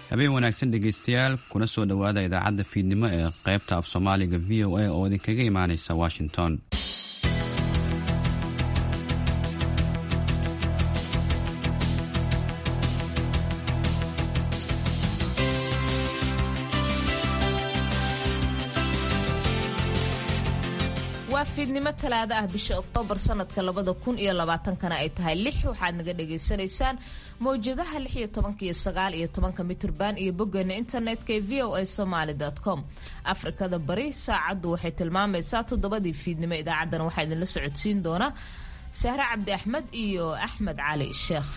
habeen wanaagsan dhegaystayaal kuna soo dhowaada idaacadda fiidnimo ee qaybta af soomaaliga v o a oo idinkaga imaanaysa washington waa fiidnimo talaado ah bisha oktoobar sanadka labada kun iyo labaatankana ay tahay lix waxaad naga dhagaysanaysaan mawjadaha lix iyo tobanka iyo sagaal iyo tobanka mitrban iyo boggeena internetka ee v o a somaly com afrikada bari saacaddu waxay tilmaamaysaa toddobadii fiidnimo idaacaddana waxaa idinla socodsiin doona sahre cabdi axmed iyo axmed cali sheekh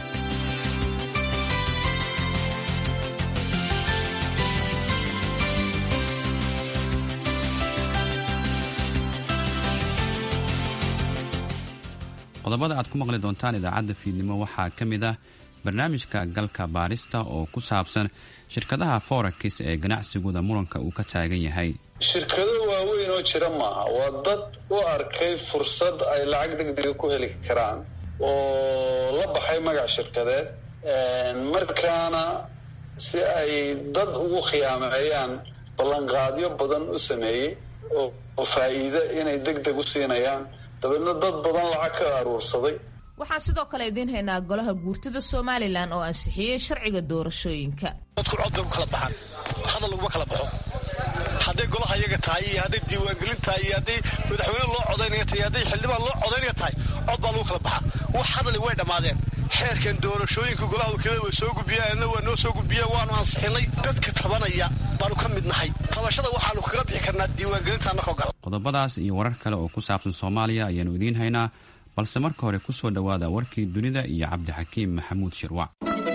qodobada aad ku maqli doontaan idaacadda fiidnimo waxaa ka mid ah barnaamijka galka baarista oo ku saabsan shirkadaha forakis ee ganacsigooda muranka uu ka taagan yahay shirkado waaweyn oo jira maaha waa dad u arkay fursad ay lacag degdega ku heli karaan oo la baxay magac shirkadeed markaana si ay dad ugu khiyaameeyaan ballanqaadyo badan u sameeyey oo faa'iide inay deg deg u siinayaan dabeedna dad badan lacag ka aruursaday waxaan sidoo kale idiin haynaa golaha guurtida somalilan oo ansixiyey sharciga doorashooyinka dadku cod bay ku kala baxaan hadal laguma kala baxo hadday golaha iyaga tahay iyo hadday diiwaangelin tahay iyo hadday madaxweyne loo codaynaya tahay iyo hadday xildhibaan loo codaynaya tahay cod baa lagu kala baxaa wax hadali way dhammaadeen xeerkan doorashooyinka golaha wakiilada way soo gudbiyeenna waa noo soo gudbiyeen waanu ansixinay dadka tabanaya baanu ka mid nahay tabashada waxaanu kaga bixi karnaa diiwaangelinta annakoo gala qodobadaas iyo warar kale oo ku saabsan soomaaliya ayaanu idiin haynaa balse marka hore ku soo dhowaada warkii dunida iyo cabdixakiim maxamuud shirwac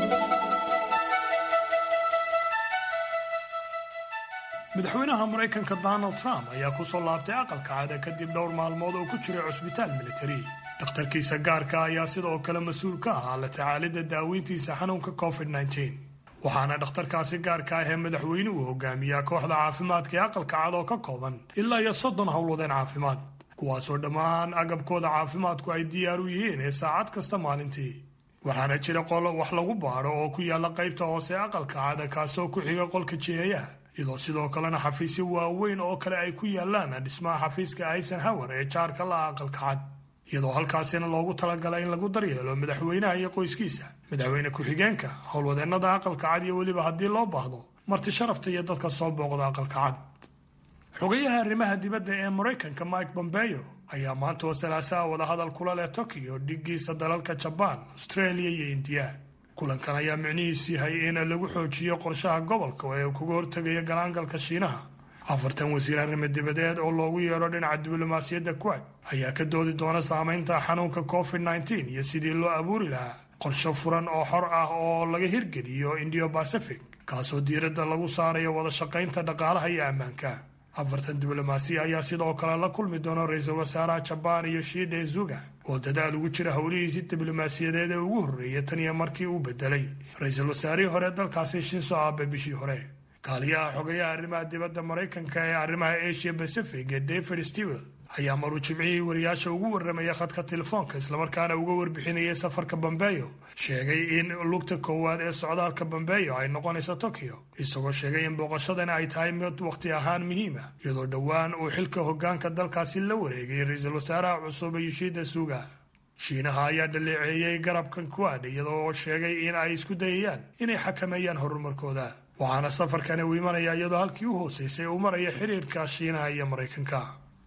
madaxweynaha maraykanka donald trump ayaa ku soo laabtay aqalka cada kadib dhowr maalmood oo ku jiray cusbitaal militari dhakhtarkiisa gaarka ayaa sidoo kale mas-uul ka ahaa la tacaalidda daaweyntiisa xanuunka covid waxaana dhakhtarkaasi gaarka ah ee madaxweynuhu hogaamiyaa kooxda caafimaadka ee aqalka cad oo ka kooban ilaa iyo soddon howlwadeen caafimaad kuwaasoo dhammaan agabkooda caafimaadku ay diyaar u yihiin ee saacad kasta maalintii waxaana jira qolo wax lagu baadho oo ku yaalla qaybta hoose ee aqalka cada kaasoo ku xiga qolka jiheeyaha iyadoo sidoo kalena xafiisyo waaweyn oo kale ay ku yaallaan dhismaha xafiiska eisenhower ee jaarka la aqalka cad iyadoo halkaasina loogu talagalay in lagu daryeelo madaxweynaha iyo qoyskiisa madaxweyne ku-xigeenka howlwadeennada aqalka cad iyo weliba haddii loo baahdo marti sharafta iyo dadka soo booqda aqalka cad xogayaha arrimaha dibadda ee maraykanka mike bombeyo ayaa maanta oo salaasaha wadahadal kula leh tokiyo dhigiisa dalalka jabaan australia iyo indiya kulankan ayaa micnihiisu yahay in lagu xoojiyo qorshaha gobolka ee kaga hortegayo galaangalka shiinaha afartan wasiir arrimo dibadeed oo loogu yeero dhinaca diblomaasiyadda kuwad ayaa ka doodi doona saameynta xanuunka covid nteen iyo sidii loo abuuri lahaa qorsho furan oo xor ah oo laga hirgeliyo indiyo bacific kaasoo diiradda lagu saarayo wada shaqaynta dhaqaalaha iyo ammaanka afartan diblomaasiya ayaa sidoo kale la kulmi doona ra-iisul wasaaraha jabaan iyo shiide zuga oo dadaal ugu jira howlihiisii diblomaasiyadeed ee ugu horreeya tan iyo markii uu bedelay ra-iisul wasaarihii hore dalkaasi shinso abe bishii hore kaaliyaha xogayaha arrimaha dibadda maraykanka ee arrimaha asia pacific ee david stewel ayaa maruu jimcihii wariyaasha ugu warramaya khadka telefoonka islamarkaana uga warbixinayay safarka bambeyo sheegay in lugta koowaad ee socdaalka bambeyo ay noqonayso tokyo isagoo sheegay in booqashadan ay tahay mid wakhti ahaan muhiima iyadoo dhowaan uu xilka hoggaanka dalkaasi la wareegay ra-iisul wasaaraha cusub yoshida suga shiinaha ayaa dhaleeceeyey garabkan kuwaad iyadoo sheegay in ay isku dayayaan inay xakameeyaan horumarkooda waxaana safarkani uu imanaya iyadoo halkii u hooseysay uu maraya xidhiirka shiinaha iyo maraykanka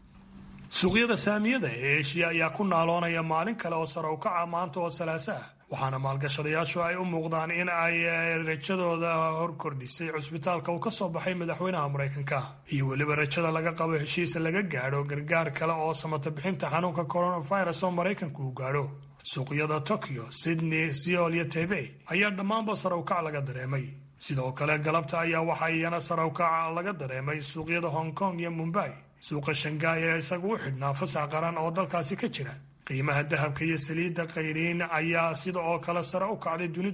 suuqyada saamiyada ee eshiya ayaa ku naaloonaya maalin kale oo sare u kaca maanta oo salaasa ah waxaana maalgashadayaashu ay u muuqdaan in ay rajadooda hor kordhisay cusbitaalka uu ka soo baxay madaxweynaha maraykanka iyo weliba rajada laga qabo heshiis laga gaadho gargaar kale oo samata bixinta xanuunka coronavirus oo maraykanku uu gaadho suuqyada tokyo sydney seol iyo taybey ayaa dhammaanba sare u kac laga dareemay sidoo kale galabta ayaa waxaa iyana sare u kaca laga dareemay suuqyada hong kong iyo mumbai suuqa shangaay ee isagu u xidhnaa fasax qaran oo dalkaasi ka jira qiimaha dahabka iyo saliidda qaydhiin ayaa sida oo kale sare u kacday dunida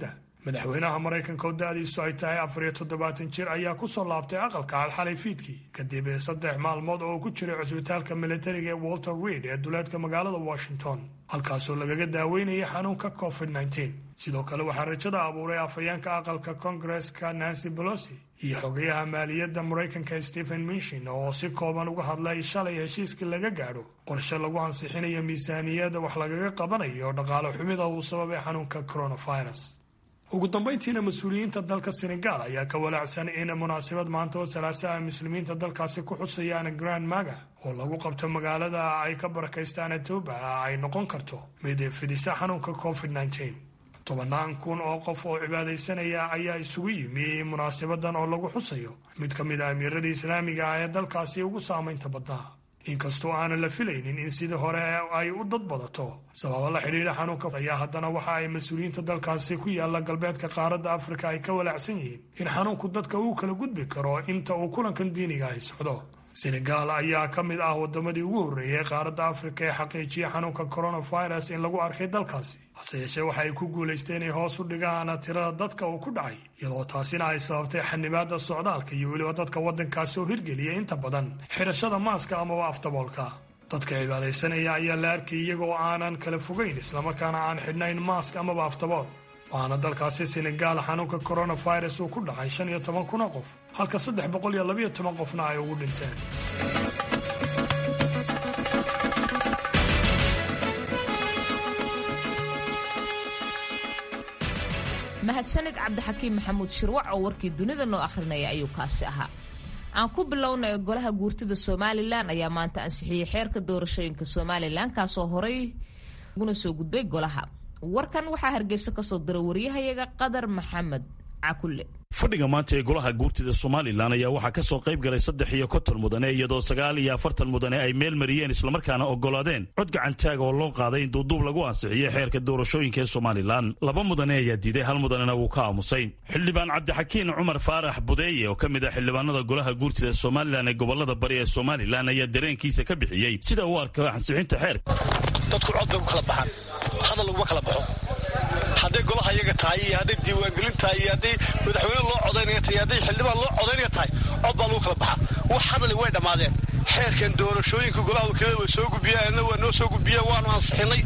madaxweynaha maraykanka oo da-diisu ay tahay afar iyo toddobaatan jir ayaa kusoo laabtay aqalka cad xalay fiidkii kadib saddex maalmood oo ku jiray cusbitaalka militariga ee walter reid ee duleedka magaalada washington halkaasoo lagaga daaweynayay xanuunka covid -19 sidoo kale waxaa rajada abuuray afhayeenka aqalka kongareska nancy bolosi iyo xogayaha maaliyadda maraykanka stephen minshin oo si kooban uga hadlay shalay heshiiskii laga gaadho qorshe lagu ansixinayo miisaaniyadda wax lagaga qabanayo dhaqaale xumida uu sababay xanuunka coronavirus ugu dambayntiina mas-uuliyiinta dalka senegal ayaa ka walaacsan in munaasabad maanta oo salaasaha muslimiinta dalkaasi ku xusayaan grand maga oo lagu qabto magaalada ay ka barakaystaan etoba ay noqon karto mid fidisa xanuunka covid -19 tobannaan kun oo qof oo cibaadaysanaya ayaa isugu yimi munaasabadan oo lagu xusayo mid ka mid a amiiradii islaamiga ah ee dalkaasi ugu saamaynta badnaa inkastoo aanan la filaynin in sidii hore ay u dad badato sababa la xidhiidha xanuunka ayaa haddana waxa ay mas-uuliyiinta dalkaasi ku yaalla galbeedka qaaradda afrika ay ka walaacsan yihiin in xanuunku dadka uu kala gudbi karo inta uu kulankan diiniga ahi socdo senegal ayaa ka mid ah wadamadii ugu horreeyay qaaradda afrika ee xaqiijiya xanuunka coronavirus in lagu arkay dalkaasi hase yeeshee waxa ay ku guulaysteen inay hoos u dhigaan tirada dadka uu ku dhacay iyadoo taasina ay sababtay xanibaadda socdaalka iyo weliba dadka waddankaasi oo hirgeliya inta badan xidhashada maaska amaba aftaboolka dadka cibaadaysanaya ayaa la arkay iyagoo aanan kala fogayn islamarkaana aan xidhnayn maask amaba aftabool waxaana dalkaasi senegaal xanuunka coronavirus uu ku dhacay shan iyo toban kun oo qof halka saddex boqol iyo labayo toban qofna ay ugu dhinteen mahadsanid cabdixakiim maxamuud shirwac oo warkii dunida noo akhrinaya ayuu kaasi ahaa aan ku bilownay golaha guurtida somalilan ayaa maanta ansixiyey xeerka doorashooyinka somalilan kaasoo horey uguna soo gudbay golaha warkan waxaa hargeysa kasoo diray waryahayaga qadar maxamed cakulle fadhiga maanta ee golaha guurtida somalilan ayaa waxaa ka soo qayb galay saddex iyo konton mudane iyadoo sagaal iyo afartan mudane ay meel mariyeen islamarkaana oggolaadeen cod gacantaaga oo loo qaaday in duuduub lagu ansixiyey xeerka doorashooyinka ee somalilan laba mudane ayaa diiday hal mudanena wuu ka aamusay xildhibaan cabdixakiin cumar faarax budeeye oo ka mid ah xildhibaanada golaha guurtida somalilan ee gobolada bari ee somalilan ayaa dareenkiisa ka bixiyey sida uu arka ansixinta xeerka dadku cod bay ku kala baxaan hadal laguma kala baxo hadday golaha iyaga tahay iyo hadday diiwaangelin tahay iyo hadday madaxweyne loo codaynaya tahay iyo hadday xildhibaan loo codaynaya tahay cod baa lagu kala baxaa wax hadali way dhammaadeen xeerkan doorashooyinka golaha wakiilada way soo gudbiyeen waa noo soo gudbiyeen waanu ansixinay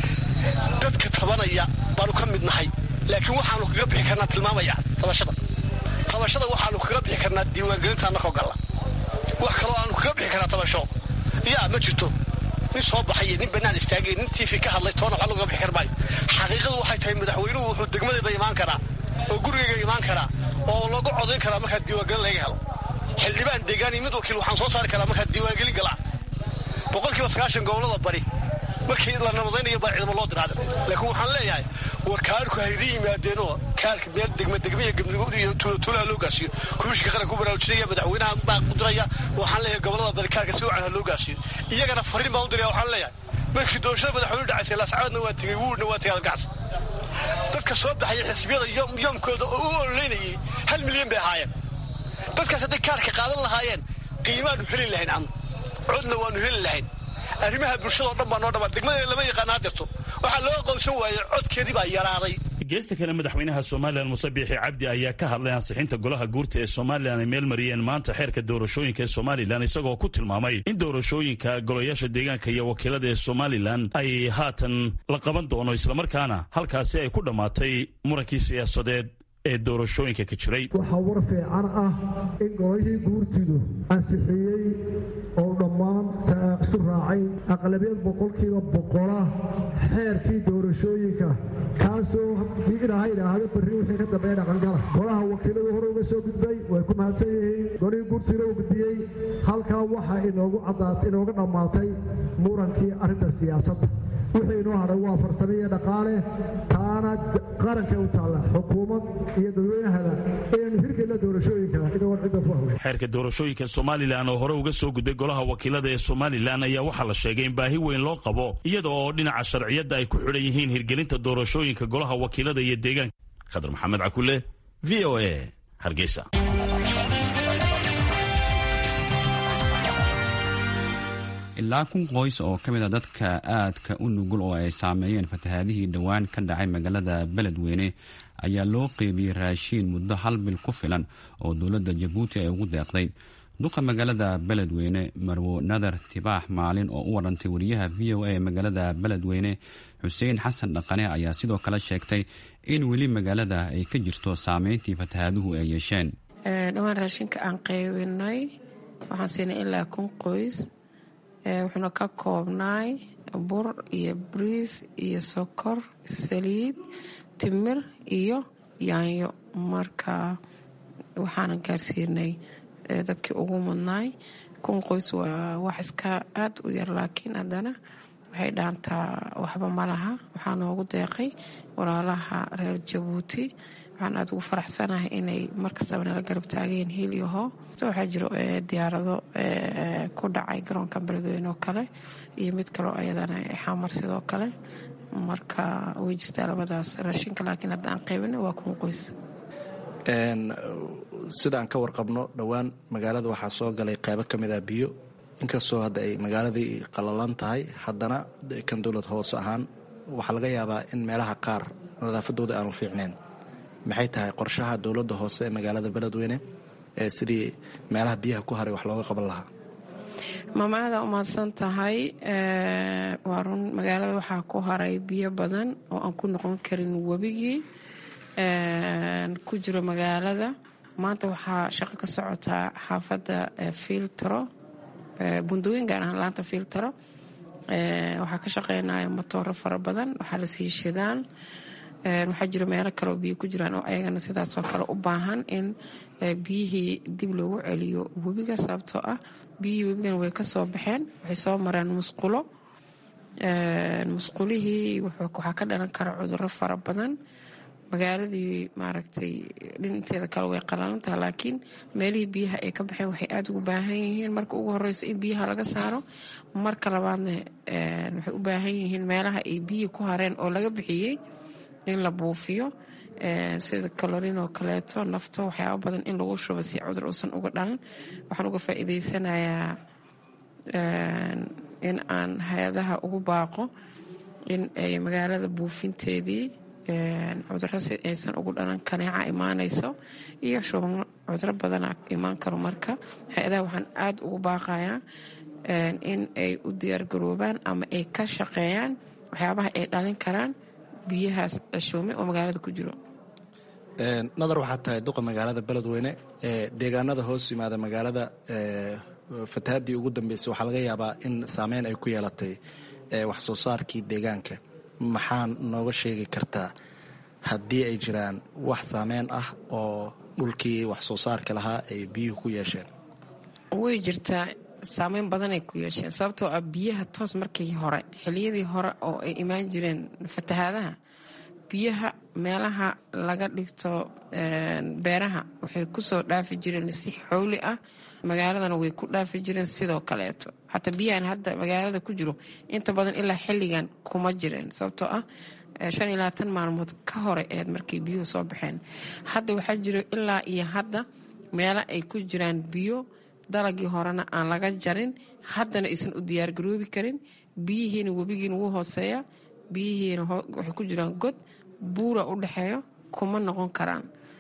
dadka tabanaya baanu ka mid nahay laakiin waxaanu kaga bixi karnaa tilmaamaya tabashada tabashada waxaanu kaga bixi karnaa diiwaangelinta annakoo galla wax kaloo aanu kaga bixi karnaa tabasho yaa ma jirto nin soo baxay nin bannaan istaagay nin tv ka hadlay toona waxba looga bixi kar maayo xaqiiqadu waxay tahay madaxweynuhu wuxuu degmadeeda imaan karaa oo gurigayga imaan karaa oo lagu codayn karaa markaa diiwaangelin laga helo xildhibaan deegaani mid wakiil waxaan soo saari karaa markaa diiwaangelin galaa boqolkiiba sagaashan gobolada bari markii la nabadaynayo baa ciidamo loo diraada laakiin waxaan leeyahay war kaarku haydii yimaadeenoo kaarka meel degma degmiya iyo tuulaha loo gaasiyo komishinka qaranka ku baraarujinaya madaxweynaha baa ku diraya waxaan leeyahay gobolada bari kaarka si wacan ha loo gaasiyo iyagana fariin baan u diraya waxaan leeyahay markii doorashada madaxweynuhu dhacaysay laascaadna waa tegey wuurna waa tegey algacsi dadka soo baxaya xisbiyada yoomkooda oo u ololeynayay hal milyan bay ahaayeen dadkaas hadday kaarka qaadan lahaayeen qiimaanu heli lahayn anu codna waanu heli lahayn arrimaha bulshada oo dhan baa noo dhammaa degmada lama yaqaana hadirto waxaa loo aqoonsan waayey codkeedii baa yaraaday geesta kale madaxweynaha somalilan muse biixi cabdi ayaa ka hadlay ansixinta golaha guurta ee somalilan ay meel mariyeen maanta xeerka doorashooyinka ee somalilan isagoo ku tilmaamay in doorashooyinka golayaasha deegaanka iyo wakiilada ee somalilan ay haatan la qaban doono islamarkaana halkaasi ay ku dhammaatay murankii siyaasadeed ee doorashooyinka ka jiray waxaa war fiican ah in golihii guurtidu ansixiyey oo dhammaan isu raacay aqlabiyad boqolkiiba boqola xeerkii doorashooyinka kaasoo haddii ilaaha idhaahdo barri wixii ka dambeeya dhaqangala golaha wakiiladu hore uga soo gudbay way ku mahadsan yihiin golihii guurtiina u gudbiyey halkaa waxaa inoogu caddaatay inooga dhammaatay murankii arrinta siyaasadda wixii inoo hadhay waa farsamo iyo dhaqaale taana qarankay u taalla xukuumad iyo dadweynahada inaynu hirgelina doorashooyinka inagoon cidda ku hawlay xeerka doorashooyinka somalilan oo hore uga soo gudbay golaha wakiilada ee somalilan ayaa waxaa la sheegay in baahi weyn loo qabo iyada oo dhinaca sharciyadda ay ku xidhan yihiin hirgelinta doorashooyinka golaha wakiilada iyo deegaanka khadar maxamed cakule v o a hargeysa ilaa kun qoys oo ka mid a dadka aadka u nugul oo ay saameeyeen fatahaadihii dhowaan ka dhacay magaalada beledweyne ayaa loo qeybiyey raashiin muddo hal bil ku filan oo dowladda jabuuti ay ugu deeqday duqa magaalada beledweyne marwo nadar tibaax maalin oo u warantay wariyaha v o a ee magaalada beledweyne xuseen xasan dhaqane ayaa sidoo kale sheegtay in weli magaalada ay ka jirto saameyntii fatahaaduhu ay yeesheen dhowaan raashinka aan qaybinay waxaan siinay ilaa kun qoys wuxuuna ka koobnaay bur iyo bariis iyo sokor saliid timir iyo yaanyo marka waxaana gaarsiinay dadkii ugu mudnaay kun qoys waa wax iska aada u yar laakiin haddana waxay dhaantaa waxba ma laha waxaa noogu deeqay walaalaha reer jabuuti waxaan aada ugu faraxsanahay inay markastaba nala garab taageen hiil iyo hoo waxaa jiro diyaarado ku dhacay garoonka beledweyne oo kale iyo mid kaloo ayadana xamar sidoo kale marka way jirtaa labadaas raashinka laakiin hadda aan qaybina waa kun qoys sidaan ka warqabno dhowaan magaalada waxaa soo galay qeybo ka mid ah biyo inkastoo hadda ay magaaladii qalalan tahay haddana kan dowlad hoose ahaan waxaa laga yaabaa in meelaha qaar nadaafadooda aanu fiicneen maxay tahay qorshaha dowladda hoose ee magaalada beledweyne ee sidii meelaha biyaha ku haray wax looga qaban lahaa maamaada umahadsan tahay waa run magaalada waxaa ku haray biyo badan oo aan ku noqon karin webigii ku jiro magaalada maanta waxaa shaqo ka socotaa xaafadda filtro bundooyin gaar ahaan laanta filtro waxaa ka shaqeynaya matooro fara badan waxaa la sii shidaan waxaa jiro meelo kaleoo biyo ku jiraan oo ayagana sidaasoo kale u baahan in biyihii dib loogu celiyo webiga sababtoo ah biyihii webigana way kasoo baxeen waxay soo mareen musqulo musqulihii waxaa ka dhalan kara cuduro fara badan magaaladii maaragtay dhinanteeda kale way qalalantaha laakiin meelihii biyaha ay ka baxeen waxay aada ugu baahan yihiin marka ugu horeyso in biyaha laga saaro marka labaadna waxay u baahan yihiin meelaha ay biyihii ku hareen oo laga bixiyey in la buufiyo sida kalorin oo kaleeto nafto waxyaaba badan in lagu shubo si cudur uusan uga dhalan waxaan uga faa'iideysanayaa in aan hay-adaha ugu baaqo in ay magaalada buufinteedii cuduro si aysan ugu dhalan kaneeca imaanayso iyo shuban cuduro badana imaan karo marka hay-adaha waxaan aada ugu baaqayaa in ay u diyaargaroobaan ama ay ka shaqeeyaan waxyaabaha ay dhalin karaan biyahaas ceshuume oo magaalada ku jiro nadar waxaa tahay duqa magaalada beledweyne deegaanada hoos yimaada magaalada fatahaddii ugu dambeysay waxaa laga yaabaa in saameyn ay ku yeelatay wax soo saarkii deegaanka maxaa nooga sheegi kartaa haddii ay jiraan wax saameyn ah oo dhulkii wax soo saarka lahaa ay biyuhu ku yeesheen way jirtaa saameyn badanay ku yeesheen sababtoo ah biyaha toos markii hore xiliyadii hore oo ay imaan jireen fatahaadaha biyaha meelaha laga dhigto beeraha waxay kusoo dhaafi jireen si xowli ah magaaladana way ku dhaafi jireen sidoo kaleeto xataa biyahan hadda magaalada ku jiro inta badan ilaa xilligan kuma jireen sababtoo ah shan iyo labaatan maalmood ka hore eed markay biyuhu soo baxeen hadda waxaa jiro ilaa iyo hadda meelo ay ku jiraan biyo dalagii horena aan laga jarin haddana aysan u diyaargaroobi karin biyihiina webigiina wuu hooseeya biyihiina waxay ku jiraan god buura u dhexeeyo kuma noqon karaan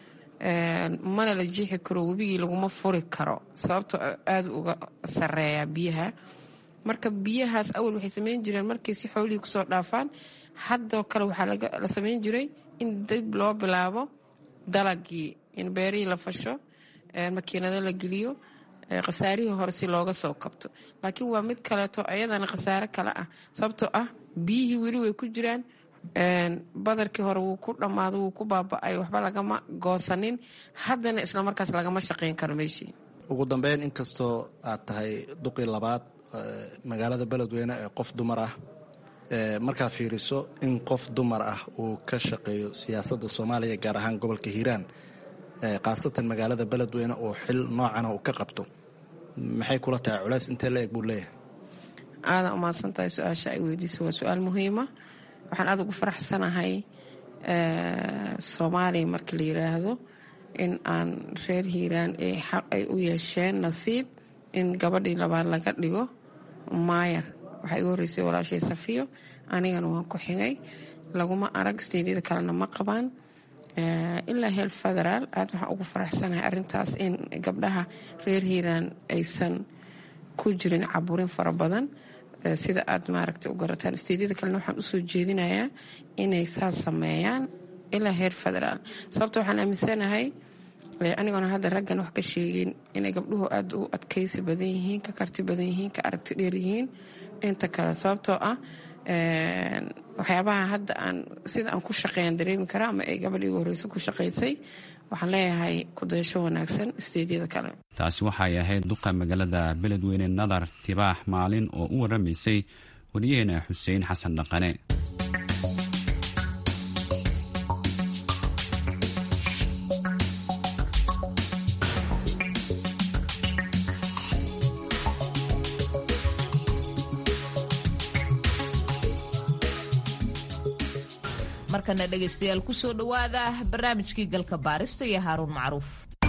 mana la jiixi karo webigii laguma furi karo sababtoo aada uga sareeya biyaha marka biyahaas awal waxay sameyn jireen markay si xoolihii kusoo dhaafaan haddoo kale waxaa la sameyn jiray in dib loo bilaabo dalagii in beerihii la fasho makiinado la geliyo khasaarihii hore si looga soo kabto laakiin waa mid kaleeto ayadana khasaare kale ah sababtoo ah biyihii weli way ku jiraan badarkii hore wuu ku dhammaado wuu ku baaba-ay waxba lagama goosanin haddana islamarkaas lagama shaqayn karo meeshii ugu dambeyn inkastoo aad tahay duqii labaad magaalada beledweyne ee qof dumar ah markaa fiiriso in qof dumar ah uu ka shaqeeyo siyaasadda soomaaliya gaar ahaan gobolka hiiraan khaasatan magaalada beledweyne oo xil noocana uu ka qabto maxay kula tahay culays intee la eg buu leeyahay aadan umahadsan tahay su-aasha ay weydiisa waa su-aal muhiima waxaan aada ugu faraxsanahay soomaaliya marka la yiraahdo in aan reer hiiraan ay xaq ay u yeesheen nasiib in gabadhii labaad laga dhigo maayar waxaa igu horreysay walaashay safiyo anigana waan ku xigay laguma arag steedyada kalena ma qabaan ilaa heel federaal aad waxaan ugu faraxsanahay arintaas in gabdhaha reer hiiraan aysan ku jirin caburin fara badan sida aad maaragta u garataan steedyada kalena waxaan usoo jeedinayaa inay saas sameeyaan ilaa heer federaal sababta waxaan aaminsanahay anigoona hadda raggan wax ka sheegin inay gabdhuhu aada u adkaysi badan yihiin ka karti badan yihiin ka aragti dheer yihiin inta kale sababtoo ah waxyaabaha hadda aan sida aan ku shaqeeyaan dareemi karaa ama ay gabadh igu horreyso ku shaqaysay waxaan leeyahay kudayasho wanaagsan steedyada kale taasi waxay ahayd duqa magaalada beledweyne nadar tibaax maalin oo u waramaysay wariyaheena xuseen xasan dhaqane markana dhegaystayaal kusoo dhowaada barnaamijkii galka baarista iyo haaruun macruuf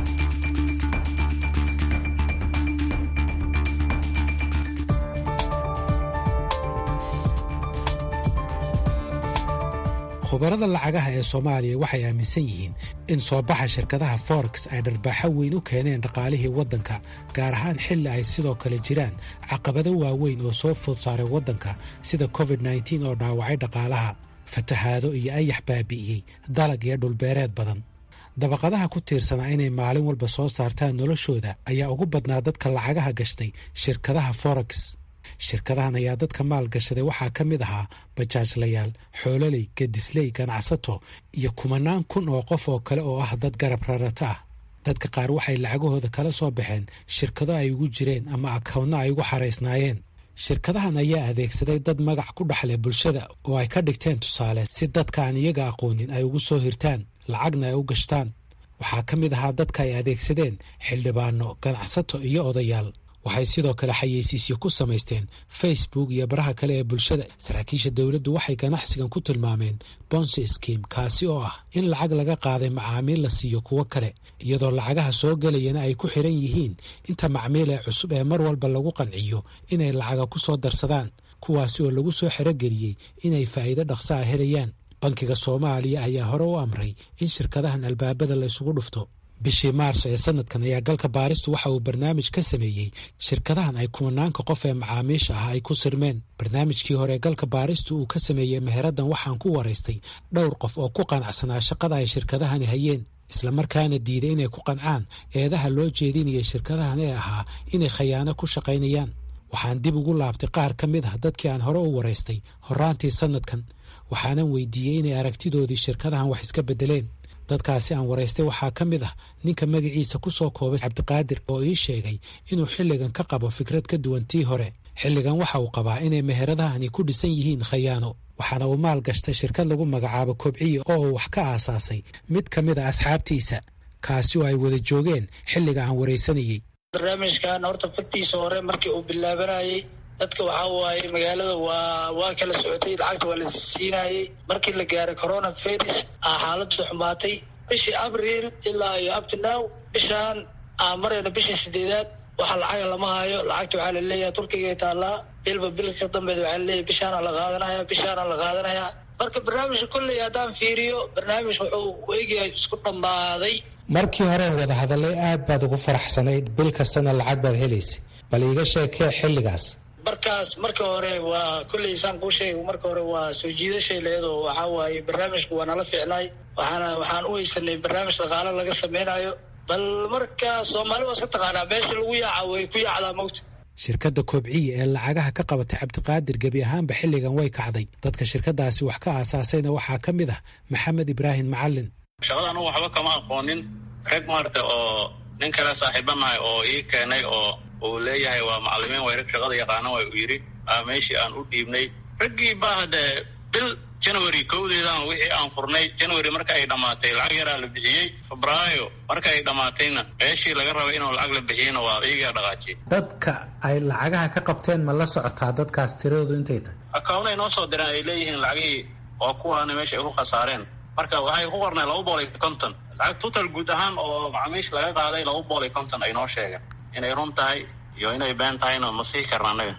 khubarada lacagaha ee soomaaliya waxay aaminsan yihiin in soo baxa shirkadaha forex ay dharbaaxo weyn u keeneen dhaqaalihii waddanka gaar ahaan xilli ay sidoo kale jiraan caqabado waaweyn oo soo food saaray waddanka sida covid nteen oo dhaawacay dhaqaalaha fatahaado iyo ayax baabi'iyey dalag iyo dhulbeereed badan dabaqadaha ku tiirsanaa inay maalin walba soo saartaan noloshooda ayaa ugu badnaa dadka lacagaha gashtay shirkadaha forex shirkadahan ayaa dadka maal gashaday waxaa ka mid ahaa bajaajlayaal xoololey gedisley ganacsato iyo kumanaan kun oo qof oo kale oo ah dad garab rarata ah dadka qaar waxay lacagahooda kala soo baxeen shirkado ay ugu jireen ama akownno ay ugu xaraysnaayeen shirkadahan ayaa adeegsaday dad magac ku dhexleh bulshada oo ay ka dhigteen tusaale si dadka aan iyaga aqoonin ay ugu soo hirtaan lacagna ay u gashtaan waxaa ka mid ahaa dadka ay adeegsadeen xildhibaano ganacsato iyo odayaal waxay sidoo kale xayeysiisyo ku samaysteen facebook iyo baraha kale ee bulshada saraakiisha dowladdu waxay ganacsigan ku tilmaameen bonsi skim kaasi oo ah in lacag laga qaaday macaamiil la siiyo kuwo kale iyadoo lacagaha soo gelayana ay ku xiran yihiin inta macmiil ee cusub ee mar walba lagu qanciyo inay lacaga ku soo darsadaan kuwaasi oo lagu soo xerogeliyey inay faa'iido dhaqsa a helayaan bankiga soomaaliya ayaa hore u amray in shirkadahan albaabada la isugu dhufto bishii maarso ee sanadkan ayaa galka baaristu waxa uu barnaamij ka sameeyey shirkadahan ay kumanaanka qof ee macaamiisha ah ay ku sirmeen barnaamijkii hore galka baaristu uu ka sameeyey meheraddan waxaan ku waraystay dhowr qof oo ku qanacsanaa shaqada ay shirkadahani hayeen islamarkaana diiday inay ku qancaan eedaha loo jeedinayay shirkadahan ee ahaa inay khayaano ku shaqaynayaan waxaan dib ugu laabtay qaar ka mid ah dadkii aan hore u waraystay horaantii sanadkan waxaanan weydiiyey inay aragtidoodii shirkadahan wax iska beddeleen dadkaasi aan waraystay waxaa ka mid ah ninka magaciisa ku soo koobay cabdiqaadir oo ii sheegay inuu xilligan ka qabo fikrad ka duwan tii hore xilligan waxa uu qabaa inay meheradahani ku dhisan yihiin khayaano waxaana uu maal gashtay shirkad lagu magacaabo kobciye oo uu wax ka aasaasay mid ka mid a asxaabtiisa kaasi oo ay wada joogeen xilliga aan waraysanayey barnaamijkan horta fagtiisa hore markii uu bilaabanayey dadka waxaa waaye magaalada waa waa kala socotay lacagta waa la siinayey markii la gaaray corona virus aa xaaladu xumaatay bishii abriil ilaa iyo uptinow bishaan aan marayna bishii sideedaad waxa lacaga lama hayo lacagta waxaa laleeyahay turkiga taallaa bilba bilka ka dambeed waxaa laleeyahay bishaana la qaadanaya bishaana la qaadanaya marka barnaamijka kolley haddaan fiiriyo barnaamij wuxuu u egyahay isku dhammaaday markii horeen wada hadallay aad baad ugu faraxsanayd bil kastana lacag baad helaysay bal iiga sheekee xilligaas markaas marka hore waa kolley saan kuu sheegay marka hore waa soo jiidashay leedoo waxaa waaye barnaamijku waa nala ficnay waxaana waxaan u haysanay barnaamij dhaqaalo laga sameynayo bal marka soomaali waa iska taqaanaa meesha lagu yaaca way ku yaacdaa mawta shirkadda koobciya ee lacagaha ka qabatay cabdiqaadir gebi ahaanba xilligan way kacday dadka shirkadaasi wax ka aasaasayna waxaa ka mid ah maxamed ibraahim macalin shaqada anugu waxba kama aqoonin rag maarata oo nin kale saaxiibanahay oo ii keenay oo uu leeyahay waa macalimiin way rag shaqada yaqaana way uu yidhi aa meeshii aan u dhiibnay raggii baa haddee bil january kowdeedan wixii aan furnay january marka ay dhammaatay lacag yaraa la bixiyey febraayo marka ay dhammaatayna meeshii laga rabay inuu lacag la bixiyeyna waa iyagaa dhaqaajiyey dadka ay lacagaha ka qabteen ma la socotaa dadkaas tiradoodu intay tahay akawnay noo soo direen ay leeyihiin lacagihii oo kuwaana meesha ay ku khasaareen marka waxay ku qornay laba bool iyo konton lacag total guud ahaan oo macamiish laga qaaday laba bool iyo konton ay noo sheegeen inay run tahay iyo inay been tahayna ma sii karna annaga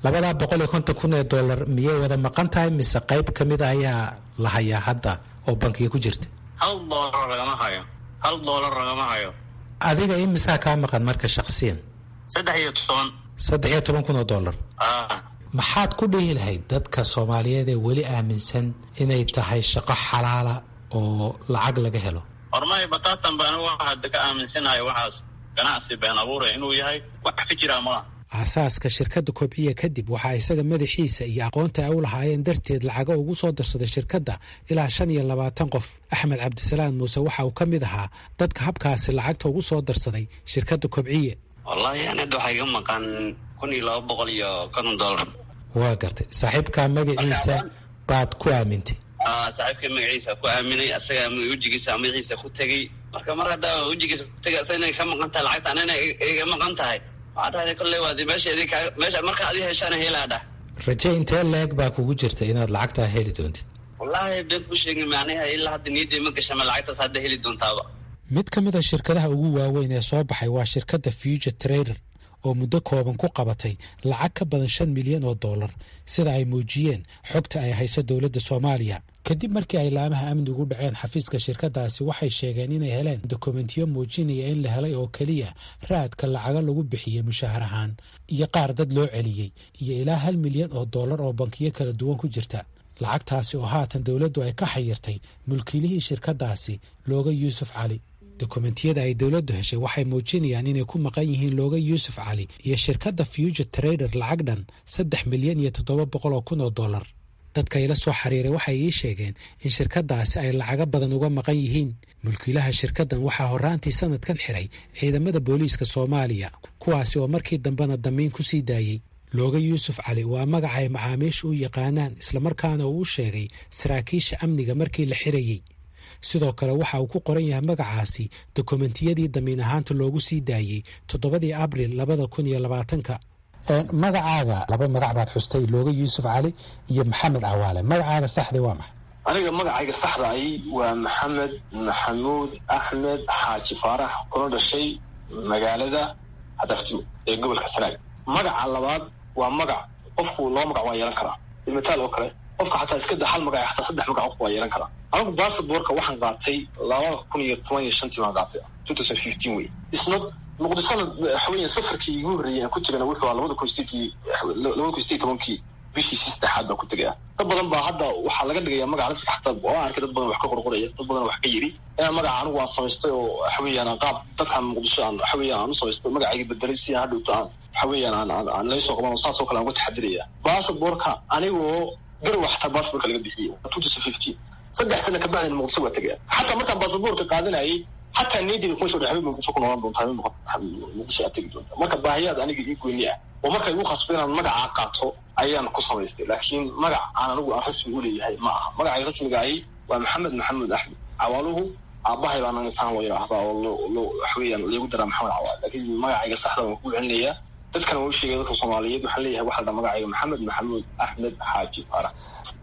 labadaa boqol iyo konton kun ee dollar miyay wada maqan tahay mise qayb ka mid a ayaa la hayaa hadda oo bankiga ku jirta hal doolar lagama hayo hal doolar lagama hayo adiga imisaa kaa maqan marka shaksiyan saddex iyo toban saddex iyo toban kun oo dollar ah maxaad ku dhihi lahayd dadka soomaaliyeed ee weli aaminsan inay tahay shaqo xalaala oo lacag laga helo hormay bataatan baan waxa hadda ka aaminsanahay waxaas ganacsi been abuura inuu yahay wax ka jiraa malaha aasaaska shirkadda kobciya kadib waxaa isaga madaxiisa iyo aqoonta ay u lahaayeen darteed lacago ugu soo darsaday shirkadda ilaa shan iyo labaatan qof axmed cabdisalaam muuse waxa uu ka mid ahaa dadka habkaasi lacagta ugu soo darsaday shirkadda kobciye wallaahi anada waxaa iga maqan kun iyo laba boqol iyo konton dollar waa gartay saaxiibkaa magaciisa baad ku aamintay saaxiibka magaciisa ku aaminay asaga wejigiisa magaciisa ku tegey marka mar haddaa wejigiisa ku tegay asaga inay ka maqan tahay lacagta anana iga maqan tahay waxaa dhahay kolley waadi meesha idin kaa meesha marka adi heshaana helaa dhah raje intee leeg baa kugu jirta inaad lacagtaa heli doontid wallaahi been ku sheegay macnaha ilaa hadda niyadday ma gashama lacagtaas hadda heli doontaaba mid ka mid a shirkadaha ugu waaweyn ee soo baxay waa shirkadda future trader oo muddo kooban ku qabatay lacag ka badan shan milyan oo dollar sida ay muujiyeen xogta ay hayso dowladda soomaaliya kadib markii ay laamaha amnigu dhaceen xafiiska shirkadaasi waxay sheegeen inay heleen dokumentiyo muujinaya in la helay oo keliya raadka lacago lagu bixiyey mushaahar ahaan iyo qaar dad loo celiyey iyo ilaa hal milyan oo dollar oo bankiyo kala duwan ku jirta lacagtaasi oo haatan dowladdu ay ka xayirtay mulkiilihii shirkadaasi looga yuusuf cali dokumentiyada ay dowladdu heshay waxay muujinayaan inay ku maqan yihiin looga yuusuf cali iyo shirkadda future trader lacag dhan saddex milyan iyo toddoba boqol oo kun oo dollar dadka ila soo xiriiray waxay ii sheegeen in shirkadaasi ay lacago badan uga maqan yihiin mulkiilaha shirkaddan waxaa horraantii sanadkan xiray ciidamada booliiska soomaaliya kuwaasi oo markii dambena damiin ku sii daayey looga yuusuf cali waa magaca ay macaamiisha u yaqaanaan islamarkaana uu u sheegay saraakiisha amniga markii la xirayey sidoo kale waxa uu ku qoran yahay magacaasi dokumentiyadii damiin ahaanta loogu sii daayey toddobadii abril labada kun iyo labaatanka magacaaga laba magac baad xustay looga yuusuf cali iyo maxamed cawaale magacaaga saxda waa maxay aniga magacayga saxda ahi waa maxamed maxamuud axmed xaaji faarax kuna dhashay magaalada hadarjo ee gobolka sanaag magaca labaad waa magac qofku laba magac waa yeelan karaa ilmitaal oo kale qofka xataa iska da hal magac xataa saddex magac qofku waa yeelan karaa anigu basaborka waxaan qaatay laba kun iyo toban iyo shantii baan qaatay two thousand fifteen wey isna muqdishona waxaweya safarkii igu horreeyay aan ku tegana wuxuu ahaa labada kun sideedkii labada kun sideed tobankii bishiisi saddexaad baan ku tegaya dad badan baa hadda waxaa laga dhigaya magaca laftiga xataa oo arkay dad badan wax ka qorqoraya dad badan wax ka yiri inaan magaca anigu aan samaystay oo waxaweeyaan aan qaab dadkan muqdisho aan waxaweeyaan aan u samaystay magacayga bedelay si aan hadhowto aan waxaweeyaan aan aan aan laysoo qaban oo saas oo kale aan uga taxadiraya basaborka anigoo garowa xataa basaborka laga bixiyey two thousand fifteen saddex sana kabacdina muqdisho waa tegaya xataa markaan basaborka qaadanayay xataa niyadeyda kuma soo dhexay muqdisho ku noolaan doontaa muqdisho aad tegi doontaa marka baahiyaad aniga ii gooni ah oo marka igu khasbo inaan magacaa qaato ayaan ku samaystay laakiin magac aan anigu aan rasmi u leeyahay ma aha magacay rasmiga ahi waa maxamed maxamuud axmed cawaaluhu aabahay baa anaga saan loo yidhaahdaa oo loo waxweeyaan leegu daraa maxamed cawaal laakiin magacayga saxda waan ku celinayaa dadkana waa u sheegay dadka soomaaliyeed waxaan leeyahay waxa la dhaa magacayga maxamed maxamuud axmed xaaji faarax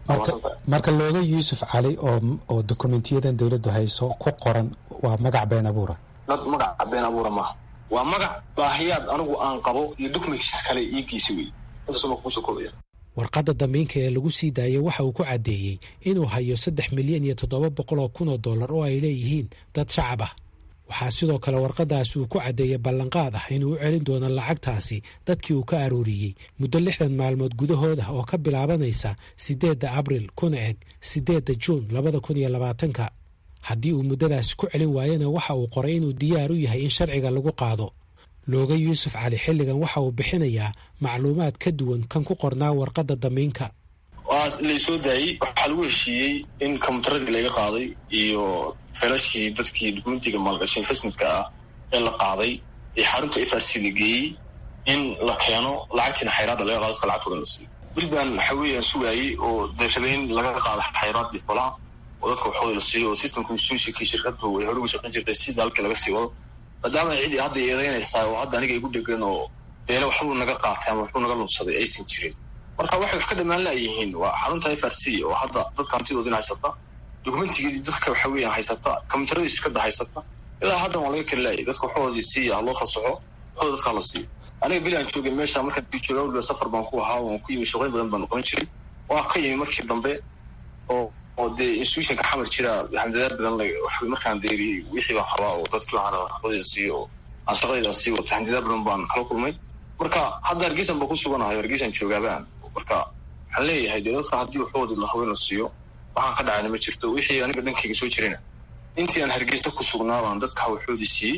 marka looga yuusuf cali oo oo dokumentiyadan dowladdu hayso ku qoran waa magac been abuura dad magac been abuura maaha waa magac baahiyaad anigu aan qabo iyo documentis kale ii geysa wey intaasuma kuusoo koobaya warqadda damiinka ee lagu sii daayey waxa uu ku caddeeyey inuu hayo saddex milyan iyo toddoba boqol oo kun oo dollar oo ay leeyihiin dad shacab ah waxaa sidoo kale warqadaasi uu ku caddeeyey ballanqaad ah inuu u celin doono lacagtaasi dadkii uu ka arooriyey muddo lixdan maalmood gudahood ah oo ka bilaabanaysa siddeedda abril kuna eg siddeedda juun labada kun iyo labaatanka haddii uu muddadaasi ku celin waayana waxa uu qoray inuu diyaar u yahay in sharciga lagu qaado looga yuusuf cali xilligan waxa uu bixinayaa macluumaad ka duwan kan ku qornaa warqadda damiinka waa laysoo daayey waxaa lagu heshiiyey in kombyutaradii laga qaaday iyo felashii dadkii dukumentiga maalgashay investmentka ah ee la qaaday ee xarunta f r c la geeyey in la keeno lacagtiina xayraadda laga qaado dadka lacagtooda la siiyo bilban waxa weeyaan sugaayey oo deeshabeyn laga qaado xayraadii xolaha oo dadka waxooda la siiyo oo systemka suushikii shirkadu ay hore uga shaqayn jirtay sida halkii laga sii wado maadaama cidi hadda eedeynaysaa oo hadda aniga igu dhegan oo beele waxbuu naga qaatay ama waxbuu naga lunsaday aysan jirin marka waxay wax ka dhamaan laayihiin waa xarunta f r c oo hadda dadka hantidoodin haysata dokumentigeedii dadka waxa weeyaan haysata kombiyuutaradii shirkada haysata ilaa haddan waa laga keli laayay dadka waxoodii siiya ha loo fasaxo waxooda dadkaa la siiyo aniga beli aan joogay meesha marka jooga safar baan ku ahaa waan ku yimi shaqooyin badan baan noqon jiray waa ka yimi markii dambe oo oo dee institutionka xamar jira handadaad badan markaan deeriyey wixii baan qabaa oo dadkii waxaan waxbadii siiyo oo aan shaqadayda sii wato handadaad badan baan kala kulmay marka hadda hargeysan baan ku suganahay hargeysan joogaabaan marka waxaan leeyahay dee dadka haddii waxooda la haween la siiyo waxaan ka dhacayna ma jirto wixii aniga dhankayga soo jirayna intii aan hargeysa ku sugnaa baan dadka waxoodii siiyey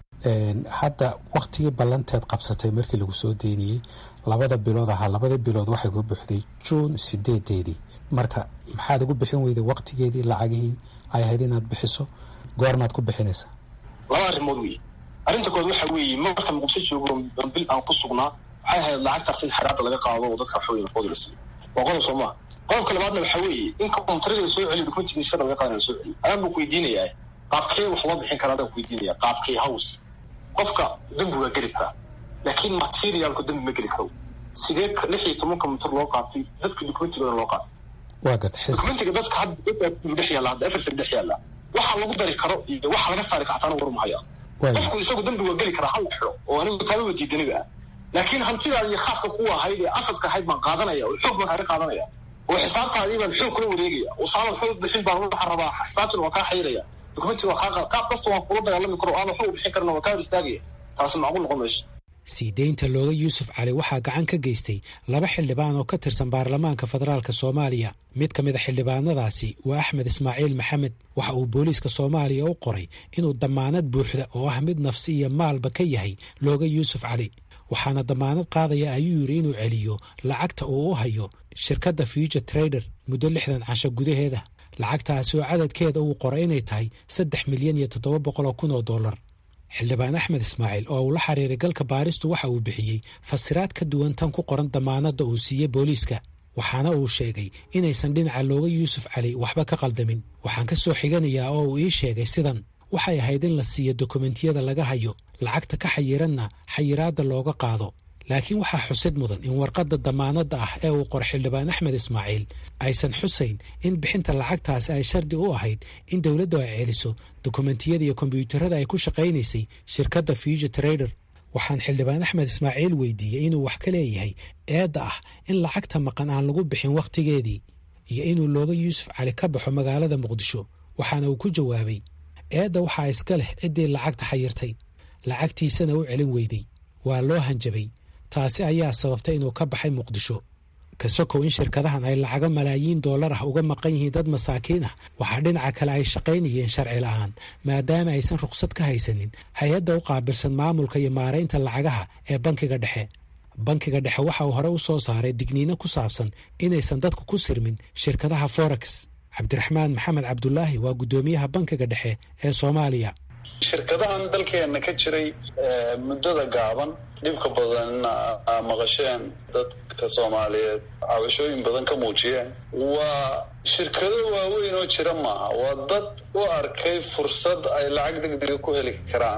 hadda waktigii ballanteed qabsatay markii lagu soo deyniyey labada bilood ahaa labada bilood waxay ku buuxday juun sideedeedii marka maxaad ugu bixin weyday waktigeedii lacagihii ay ahayd inaad bixiso goormaad ku bixinaysaa laba arrimood wey arrinta kood waxa weeye marka muqdisho joogo bil aan ku sugnaa waxay ahayd lacagtaas in xaraada laga qaado oo dadka waxaweye waxooda la siiyo waa qodob soo maa qodobka labaadna waxa weeye in kontariga la soo celiyo dokumentiga shaqada laga qaadana la soo celiyo adaan baan ku weydiinayaa qaabkee wax loo bixin karaa adaan ku weydiinaya qaabkee house qofka dembi waa geli karaa laakiin materialku dembi ma geli karo sidee lix iyo tobanka mitir loo qaatay dadka documentigooda loo qaatay waa garta documentiga dadka hadda dadka dhex yaalla hadda efersan dhex yaalla waxa lagu dari karo iyo waxa laga saari karo taana warmahaya qofku isagu dembi waa geli karaa hal xiro oo anigu taaba diidaniba ah laakiin hantidaada iyo khaaska kuwa ahayd ee asadka ahayd baan qaadanaya oo xoog baan kaga qaadanaya oo xisaabtaadii baan xoog kula wareegaya oo saamad xoog bixin baan waxaa rabaa xisaabtan waa kaa xayraya dokumentiga waa kaa qaab kasta waan kula dagaalami karo aada xoog bixin karna waa kaa hor istaagaya taasi macquul noqon mayso sii deynta looga yuusuf cali waxaa gacan ka geystay laba xildhibaan oo ka tirsan baarlamaanka federaalk soomaaliya mid ka mid a xildhibaanadaasi waa axmed ismaaciil maxamed waxa uu booliiska soomaaliya u qoray inuu damaanad buuxda oo ah mid nafsi iyo maalba ka yahay looga yuusuf cali waxaana damaanad qaadaya ayuu yidhi inuu celiyo lacagta uu u hayo shirkadda future trader muddo lixdan casho gudaheeda lacagtaasi oo cadadkeeda uu qoray inay tahay saddex milyan iyo toddoba boqol oo kun oo dollar xildhibaan axmed ismaaciil oo uu la xiriiray galka baaristu waxa uu bixiyey fasiraad ka duwan tan ku qoran damaanadda uu siiyey booliiska waxaana uu sheegay inaysan dhinaca looga yuusuf cali waxba ka qaldamin waxaan ka soo xiganayaa oo uu ii sheegay sidan waxay ahayd in la siiyo dokumentiyada laga hayo lacagta ka xayiranna xayiraadda looga qaado laakiin waxaa xusid mudan in warqadda damaanadda ah ee uu qoray xildhibaan axmed ismaaciil aysan xusayn in bixinta lacagtaasi ay shardi u ahayd in dowladdu ay celiso dokumentiyada iyo kombyuutarada ay ku shaqaynaysay shirkadda future trader waxaan xildhibaan axmed ismaaciil weydiiyey inuu wax ka leeyahay eedda ah in lacagta maqan aan lagu bixin wakhtigeedii iyo inuu looga yuusuf cali ka baxo magaalada muqdisho waxaana uu ku jawaabay eedda waxaa iska leh ciddii lacagta xayirtay lacagtiisana u celin weyday waa loo hanjabay taasi ayaa sababtay inuu ka baxay muqdisho ka sokow in shirkadahan ay lacago malaayiin dollar ah uga maqan yihiin dad masaakiin ah waxaa dhinaca kale ay shaqaynayeen sharci la'aan maadaama aysan ruqsad ka haysanin hay-adda u qaabilsan maamulka iyo maaraynta lacagaha ee bankiga dhexe bankiga dhexe waxa uu hore u soo saaray digniino ku saabsan inaysan dadku ku sirmin shirkadaha forex cabdiraxmaan maxamed cabdulaahi waa guddoomiyaha bankiga dhexe ee soomaaliya shirkadahan dalkeena ka jiray muddada gaaban dhibka badanna maqasheen dadka soomaaliyeed cabashooyin badan ka muujiyeen waa shirkado waaweyn oo jira maaha waa dad u arkay fursad ay lacag degdega ku heli karaan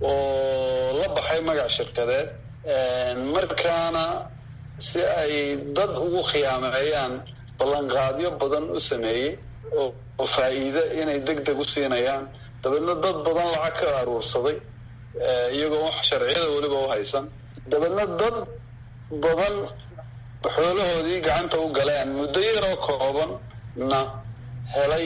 oo la baxay magac shirkadeed markaana si ay dad ugu khiyaameeyaan ballanqaadyo badan u sameeyey oo faa'iide inay deg deg u siinayaan dabeedna dad badan lacag ka aruursaday iyagoo wax sharciyada weliba u haysan dabeedna dad badan xoolahoodii gacanta u galeen muddo yaroo koobanna helay